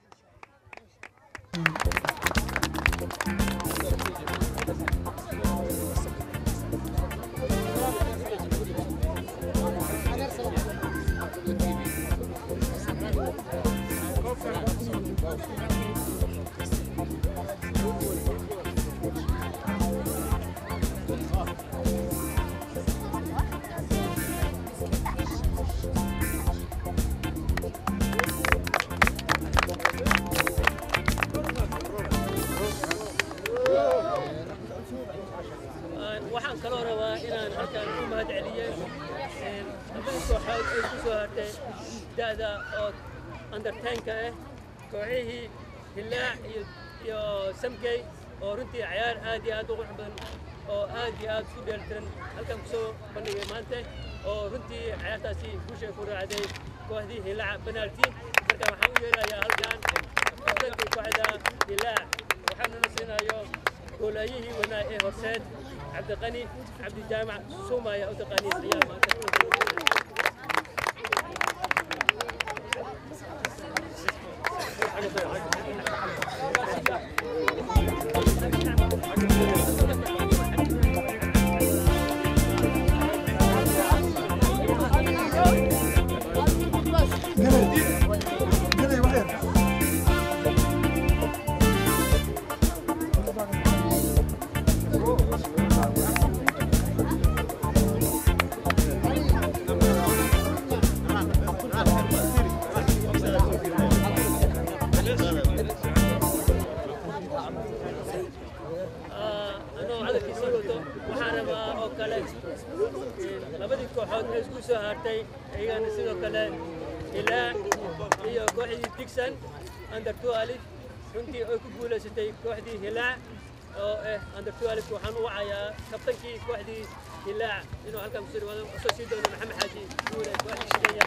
waxaan kaloo rabaa inaan halkan ku mahadceliyo labada kooxood ay ku soo hartay da'da oo undertaynka ah kooxihii hilaac iyo iyo samkey oo runtii cayaar aad iyo aad u qurux badan oo aad iyo aad isku dheelitiran halkan kusoo bandhigay maanta oo runtii cayaartaasi guusha ku raacday kooxdii hilaac penalty marka waxaan u yeelayaa halkan kabtankii kooxda hilaac waxaanuna siinayo goolaayihii wanaa ee horseed cabdiqani cabdijaamac suumaya u taqaaniin ayaa maanta anoo hadalkiisii wato waxaan rabaa oo kale labadii kooxood ee isku soo hartay iyagana sidoo kale hilaac iyo kooxdii digsan under two alif runtii ay ku guulaysatay kooxdii hilaac oo ah under two alif waxaan u wacayaa kabtankii kooxdii hilaac inuu halkan kusoo dhawaado usoo sii doono maxamed xaaji guule kooxdii kenya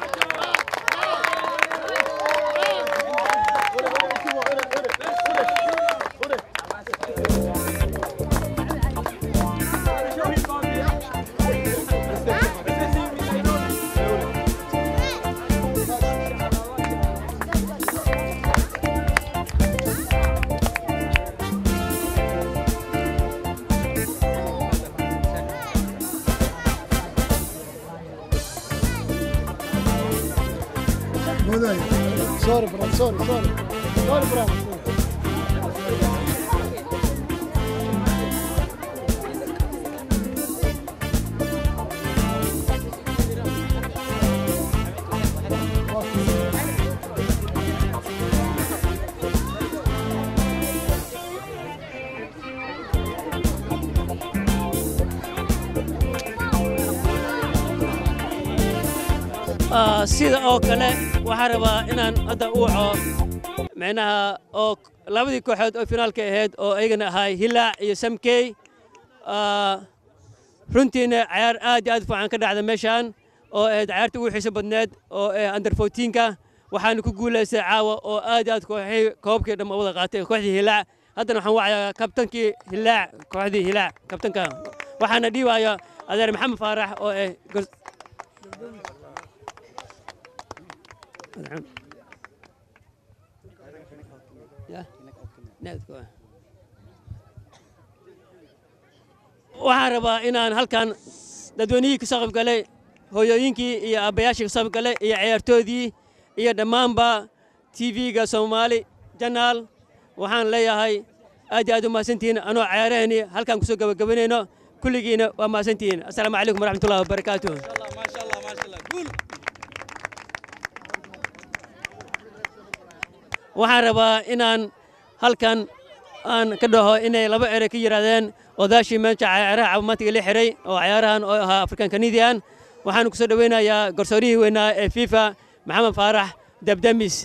Sorry, bro. Sorry, sorry. Sorry, bro. Ah, sida oo kale waxaan rabaa inaan hadda u waco micnaha oo labadii kooxood oo finaalka ahayd oo ayagana ahay hilaac iyo samkey Ah, runtiina cayaar aad iyo aad fiican ka dhacda meeshaan oo ahayd cayaarta ugu xiiso badneed oo ah under 14ka waxaana ku guulaystay caawa oo aad iyo aad kooxii koobkii dhamma wada qaatay kooxdii hilaac haddana waxaan wacayaa kabtankii hilaac kooxdii hilaac kabtanka waxaana dhiibaya adeer maxamed faarax oo ah gor- Yeah. Needku waa. waxaan rabaa inaan halkan dadweynihii ka soo qayb galay hooyooyinkii iyo aabbayaashii ka soo qayb galay iyo ciyaartoodii iyo dhammaanba tv-ga soomaali janaal waxaan leeyahay aad iyo aad u mahadsantihiin anoo ciyaarahani halkan kusoo gabagabanayno kulligiina waa mahadsantihiin assalaamu calaykum waraxmatullahi wabarakaatuh waxaan rabaa inaan halkan aan ka dhaho inay laba ere ka yidhaahdeen odaashii meesha cayaaraha caafimaadka la xiray oo cayaarahan oo ahaa african canadian waxaan ku soo dhoweynayaa garsoorihii weynaa ee fifa maxamed faarax dabdamis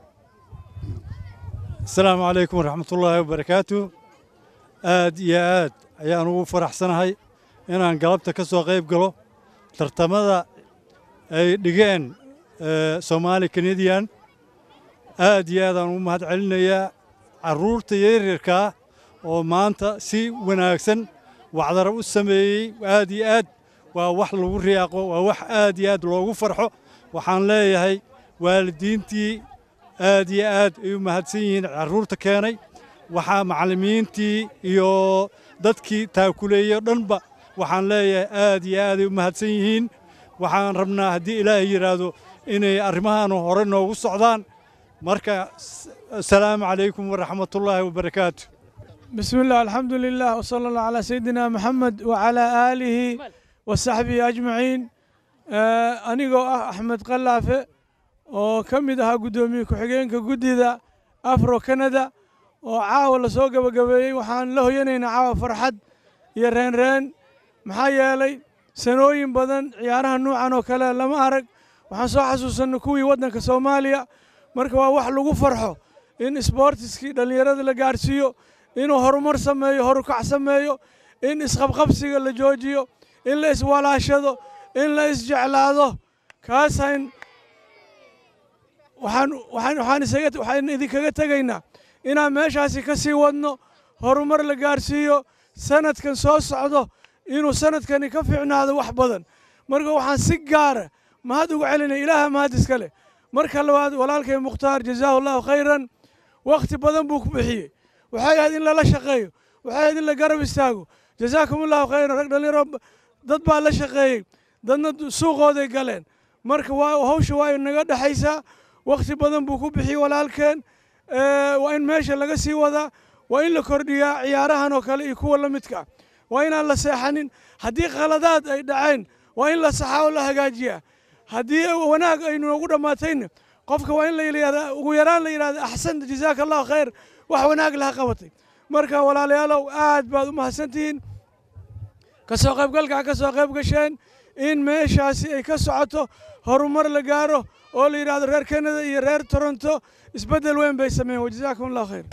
asalaamu calaykum waraxmatullaahi wabarakaatu aad iyo aad ayaan ugu faraxsanahay inaan galabta ka soo qayb galo tartamada ay dhigeen eh, soomaali canadian aad iyo aad aan ugu mahad celinayaa carruurta yaryarkaa oo maanta si wanaagsan wacdara u sameeyey aad iyo aad waa wax lagu riyaaqo waa wax aad iyo aad loogu farxo waxaan leeyahay waalidiintii aad iyo aad ay u mahadsan yihiin carruurta keenay waxaa macallimiintii iyo dadkii taakuleeyey o dhanba waxaan leeyahay aad iyo aad ay u mahadsan yihiin waxaan rabnaa haddii ilaahay yidhaahdo inay arrimahan hore noogu socdaan marka s- asalaamu calaykum waraxmatullaahi wabarakaatu بسم الله الحمد لله وصلى الله على سيدنا محمد وعلى آله وصحبه أجمعين آه أنيقو أه أحمد قلافة oo ka mid ahaa guddoomiye ku-xigeenka guddida afro canada oo caawa la soo gabagabeeyey waxaan la hoyanaynaa caawa farxad iyo reenreen maxaa yeelay sanooyin badan ciyaaraha nuucan oo kale lama arag waxaan soo xasuusanay kuwii waddanka soomaaliya marka waa wax lagu farxo in isboortiskii dhallinyarada la gaarsiiyo inuu horumar sameeyo horukac sameeyo in isqabqabsiga la joojiyo in la iswalaashado in la isjeclaado kaasayn waxaan waxaan waxaan isaga waxaan idinkaga tegaynaa inaan meeshaasi ka sii wadno horumar la gaarsiiyo sanadkan soo socdo inuu sanadkani ka fiicnaado wax badan marka waxaan si gaara mahad ugu celinaya ilaaha mahad iska leh marka labaad walaalkay mukhtaar jazaahu allahu khayran wakhti badan buu ku bixiyey waxay ahayd in lala shaqeeyo waxay ahayd in la garab istaago jazaakum allahu khayran rag dhalinyaro dad baa la shaqeeyey dadna suuqooday galeen marka waa hawsha waa inaga dhexaysaa wakhti badan buu ku bixiyey walaalkeen waa in meesha laga sii wadaa waa in la kordhiyaa ciyaarahan oo kale iyo kuwa la midka ah waa inaan la seexanin haddii khaladaad ay dhaceen waa in la saxaa oo la hagaajiyaa haddii wanaag ay noogu dhammaatayna qofka waa in la yidhahdaa ugu yaraan la yidhahda axsanta jazaaka allahu khayr wax wanaag laha qabatay marka walaalayaalow aad baad u mahadsantihiin ka soo qaybgalkaa ka soo qayb gasheen in meeshaasi ay ka socoto horumar la gaaro oo la yidhaahdo reer canada iyo reer toronto isbeddel weyn bay sameeyeen wajazaakum allah khayr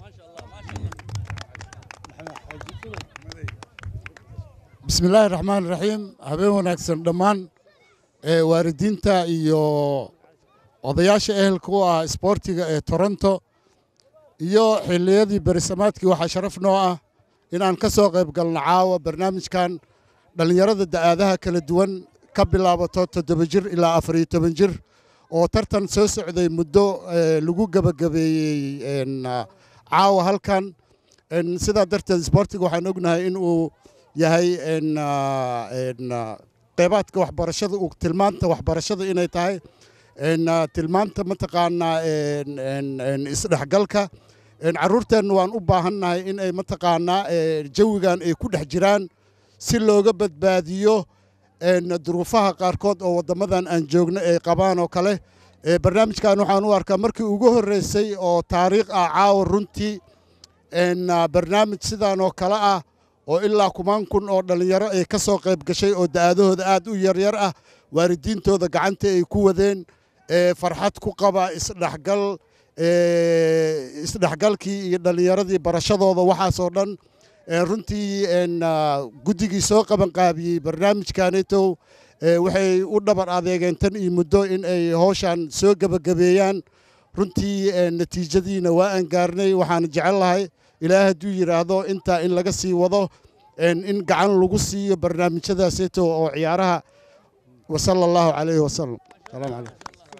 بسم الله الرحمن الرحيم habeen wanaagsan dhammaan ee waalidiinta iyo odayaasha ehelka u ah isboortiga ee toronto iyo xilliyadii berisamaadkii waxaa sharaf noo ah inaan ka soo qayb galno caawa barnaamijkan dhallinyarada da'aadaha kala duwan ka bilaabato toddoba jir ilaa afar iyo toban jir oo tartan soo socday muddo ee, lagu gebagabeeyey een, ah, caawa halkan Een, sidaa darteed isboortiga waxaan ognahay in uu yahay een, ah, een, ah, qeybaadka waxbarashada uu tilmaanta waxbarashada inay tahay een, ah, tilmaanta mataqaanaa een, een, een, isdhexgalka een, carruurteenna waan u baahannahay in ay mataqaanaa ee, jawigan ay ku dhex jiraan si looga badbaadiyo een, duruufaha qaarkood oo waddamadan aan joogno ay qabaan oo kale Ee, barnaamijkan waxaan u arkaa markii ugu horreysay oo taariikh ah caawa runtii een, ah, barnaamij sidaan oo kale ah oo ilaa kumaan kun oo dhallinyaro ay ka soo qayb gashay oo da'adahooda aad u yaryar ah waalidiintooda gacanta ay ku wadeen ee, farxad ku qaba isdhexgal ee, isdhexgalkii iyo dhallinyaradii barashadooda waxaasoo dhan ee, runtii een, ah, guddigii soo qabanqaabiyey barnaamijkaneetow ee, waxay u dhabar adeegeen tan iyo muddo in ay howshan soo gebagabeeyaan runtii ee, natiijadiina waa aan gaarnay waxaan jecel lahay ilaah hadduu yidhaahdo intaa in laga sii wado een, in gacan lagu siiyo barnaamijyadaaseeto oo ciyaaraha wasala allahu calayhi wasalam salaamu calaykum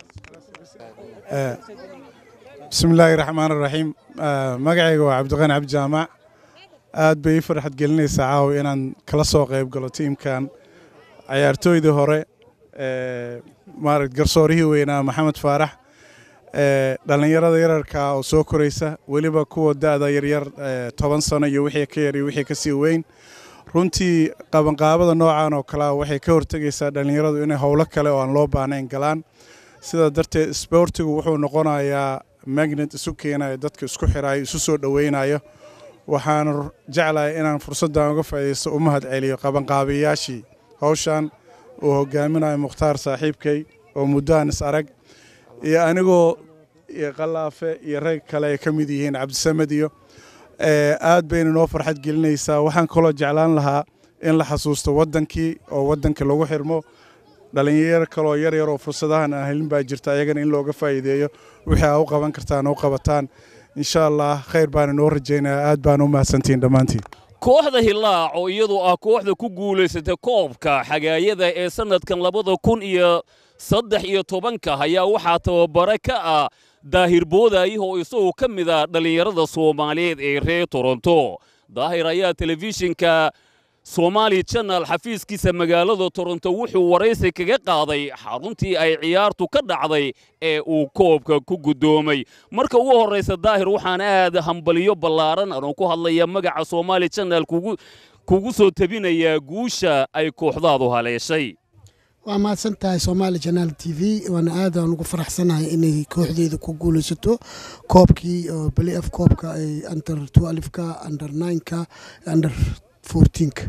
بسم الله الرحمن الرحيم آه، magacayga waa cabdiqani cabdi jaamac aad bay ii farxad gelinaysaa caawa inaan kala soo qayb galo tiimkan cayaartooydii hore ee, maaragt garsoorihii weynaa maxamed faarax ee, dhallinyarada yararka oo soo koraysa weliba kuwa da'da yaryar ee, toban sano iyo wixii ka yar iyo wixii ka sii weyn runtii qabanqaabada noocan oo kalea waxay ka hortegaysaa dhallinyaradu inay howlo kale oo aan loo baahnayn galaan sidaa darteed isboortigu wuxuu noqonayaa magnet isu keenayo dadka isku xiraayo isu soo dhoweynayo waxaan r- jeclahay inaan fursaddan uga faa'iidaysto u mahad celiyo qabanqaabiyayaashii hawshan uu hogaaminayo mukhtaar saaxiibkay oo muddoan is arag iyo anigoo iyo qalaafe iyo rag kale ay ka mid yihiin cabdisamed iyo ee, aad bayna noo farxad gelinaysaa waxaan kaloo jeclaan lahaa in la xasuusto waddankii oo waddanka lagu xirmo dhalinyaro kaloo yar yar oo fursadahan aan helin baa jirta ayagana in looga faa'iideeyo wixii aa u qaban kartaan u qabataan insha allah khayr baana noo rajaynayaa aad baana u mahadsantihiin dhammaantiin kooxda hilaac oo iyadu ah kooxda ku guulaysatay koobka xagaayada ee sannadkan labada kun iyo saddex iyo tobanka ayaa waxaa tababare ka ah daahir boodaayi oo isagoo ka mid ah dhallinyarada soomaaliyeed ee reer toronto daahir ayaa telefishinka somaali channel xafiiskiisa magaalada toronto wuxuu waraysi kaga qaaday xaruntii ay ciyaartu ka dhacday ee uu koobka ku guddoomay marka ugu horraysa daahir waxaan aad hambaliyo ballaaran anoo ku hadlaya magaca somaali channel kugu kugu soo tabinayaa guusha ay kooxdaadu haleeshay waa mahadsan tahay somaali janaal t v waana aad aan ugu faraxsanahay inay kooxdeeda ku guulaysato koobkii oo beli af koobka ay under twelfka under nineka under fourteenka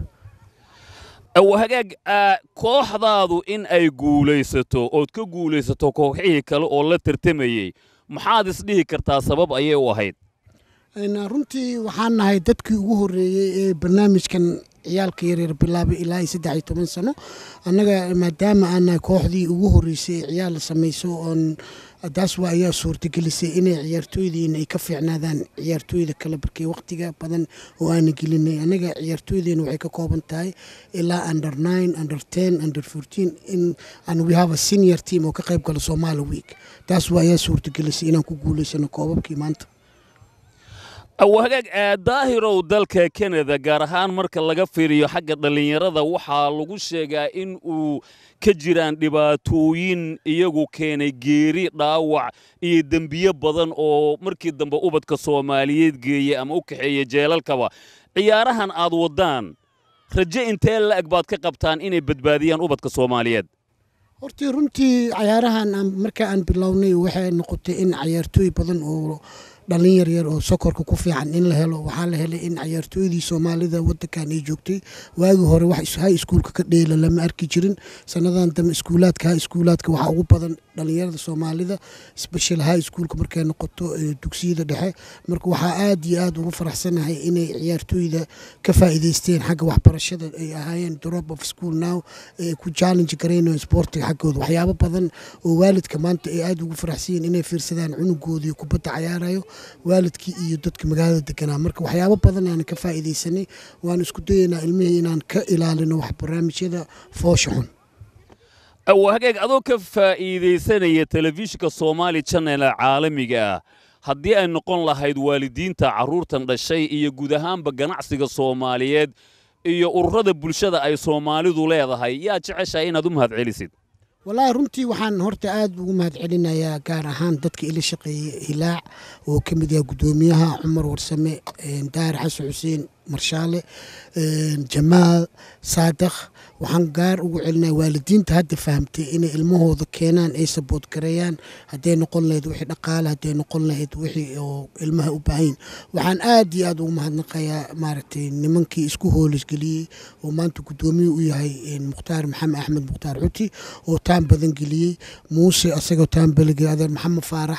hagaag ah, kooxdaadu in ay guulaysato ood ka guulaysato kooxihii kale oo la tartamayey maxaad isdhihi kartaa sabab ayay u ahayd Een, runtii waxaan nahay dadkii ugu horreeyey ee barnaamijkan ciyaalka yaryar bilaabay ilaa iyo saddex iyo toban sano annaga maadaama aan nahay kooxdii ugu horreysay ee ciyaal samayso oon taas waa ayaa suurtagelisay inay ciyaartooydiina ay ka fiicnaadaan ciyaartooyda kale barkay waqtiga badan oo aana gelinay annaga ciyaartooydeena waxay ka kooban tahay ilaa under nine under ten under fourteen in and we have a senior team oo ka qayb gala Somali week taas waa ayaa suurtagelisay inaan ku guulaysano koobabkii maanta hagaag ah, daahirow dalka kanada gaar ahaan marka laga fiiriyo xagga dhallinyarada waxaa lagu sheegaa in uu ka jiraan dhibaatooyin iyagu keenay geeri dhaawac iyo dembiyo badan oo markii dambe ubadka soomaaliyeed geeya ama u kaxeeya jeelalkaba ciyaarahan aad waddaan raje intee la'eg baad ka qabtaan inay badbaadiyaan ubadka soomaaliyeed hortii runtii cayaarahan aan- marka aan bilownay waxay noqotay in cayaartooy badan oo dhalin yaryar oo sokorka ku fiican in la helo waxaa la helay in cayaartooydii soomaalida wadankan ay joogtay waagii hore wax hay iskuulka ka dheela lama arki jirin sanadan dambe iskuulaadka hay iskuulaadka waxaa ugu badan dhalinyarada soomaalida special high schoolka markay noqoto dugsiyada dhexe marka waxaa aad iyo aad ugu faraxsanahay inay ciyaartooyda ka faa'iidaysteen xagga waxbarashada ay ahaayeen drop of school now ay ku challenge garaynayo sportiga xaggooda waxyaabo badan oo waalidka maanta ay aad ugu faraxsan yihiin inay fiirsadaan cunugoodii kubadda cayaarayo waalidkii iyo dadka magaalada deganaa marka waxyaabo badan aan ka faa'iidaysanay waan isku dayaynaa ilmihii inaan ka ilaalino wax barnaamijyada foosha xun hagaag adoo ka faa'iidaysanaya telefishinka soomaali channel caalamiga ah haddii ay noqon lahayd waalidiinta carruurtan dhashay iyo guud ahaanba ganacsiga soomaaliyeed iyo ururada bulshada ay soomaalidu leedahay yaa jeceshahay inaad u mahadcelisid wallaahi runtii waxaan horta aad ugu mahadcelinayaa gaar ahaan dadka ila shaqeeyey hilaac oo ka mid yahay guddoomiyaha cumar warsame daahir xasan xuseen marshaale jamaal saadakh waxaan gaar ugu celinaya waalidiinta hadda fahamtay inay ilmahooda keenaan ay sabood gareeyaan hadday noqon lahayd wixii dhaqaale hadday noqon lahayd wixii oo ilmaha u baahayn waxaan aad iyo aad ugu mahadnaqayaa maaragtay nimankii isku hoolisgeliyey oo maanta guddoomiye u yahay mukhtaar maxamed axmed mukhtaar xuti oo taan badan geliyey muuse asagoo taan baligay adeer maxamed faarax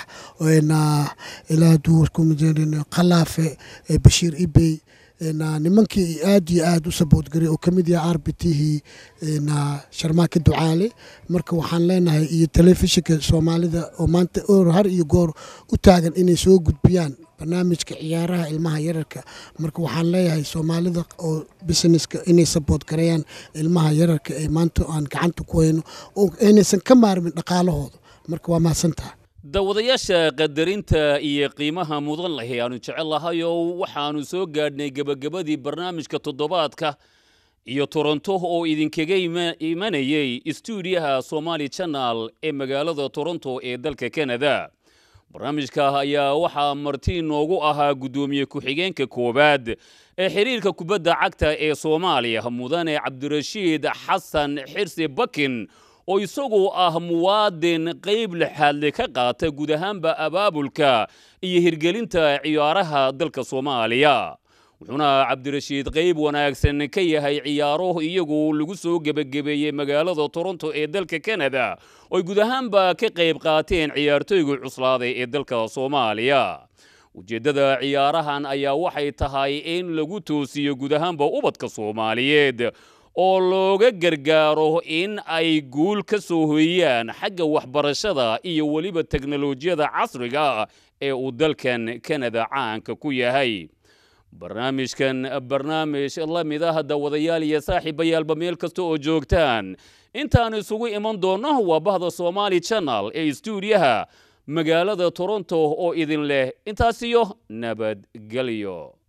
ilaa duwarkumajeerin qalaafe bashiir ibey nimankii aad iyo aad u saboodgaray oo ka mid yahay arbitihii sharmaake ducaale marka waxaan leenahay iyo telefishinka soomaalida oo maanta or har iyo goor u taagan inay soo gudbiyaan barnaamijka ciyaaraha ilmaha yararka marka waxaan leeyahay soomaalida oo businesska inay sabood gareeyaan ilmaha yararka ee maanta aan gacanta ku hayno oo aynaysan ka maarmin dhaqaalahooda marka waa mahadsantaha daawadayaasha qadarinta iyo qiimaha mudan lahi aanu jecel lahayow waxaannu soo gaadhnay gebagabadii barnaamijka toddobaadka iyo toronto oo idinkaga imanayay stuudiyaha somaali channel ee magaalada toronto ee dalka kanada barnaamijka ayaa waxaa marti noogu ahaa guddoomiye ku-xigeenka koowaad ee xiriirka kubadda cagta ee soomaaliya mudane cabdirashiid xasan xirsi bakin oo isagu ah muwaadin qayb lixaadle ka qaata guud ahaanba abaabulka iyo hirgelinta ciyaaraha dalka soomaaliya wuxuuna cabdirashiid qayb wanaagsan ka yahay ciyaaro iyagu lagu soo gebagabeeyey magaalada toronto ee dalka kanada ooy guud ahaanba ka qayb qaateen ciyaartooyga cuslaaday ee dalka soomaaliya ujeeddada ciyaarahan ayaa waxay tahay in lagu toosiyo guud ahaanba ubadka soomaaliyeed oo looga gargaaro in ay guul ka soo hoyaan xagga waxbarashada iyo weliba teknolojiyada casriga ee uu dalkan kanada caanka ku yahay barnaamijkan barnaamij la mid ah dawadayaal iyo saaxiibayaalba meel kasta oo joogtaan intaan isugu iman doonno waa bahda somaali channel ee stuudiyaha magaalada toronto oo idin leh intaasiyo nabadgelyo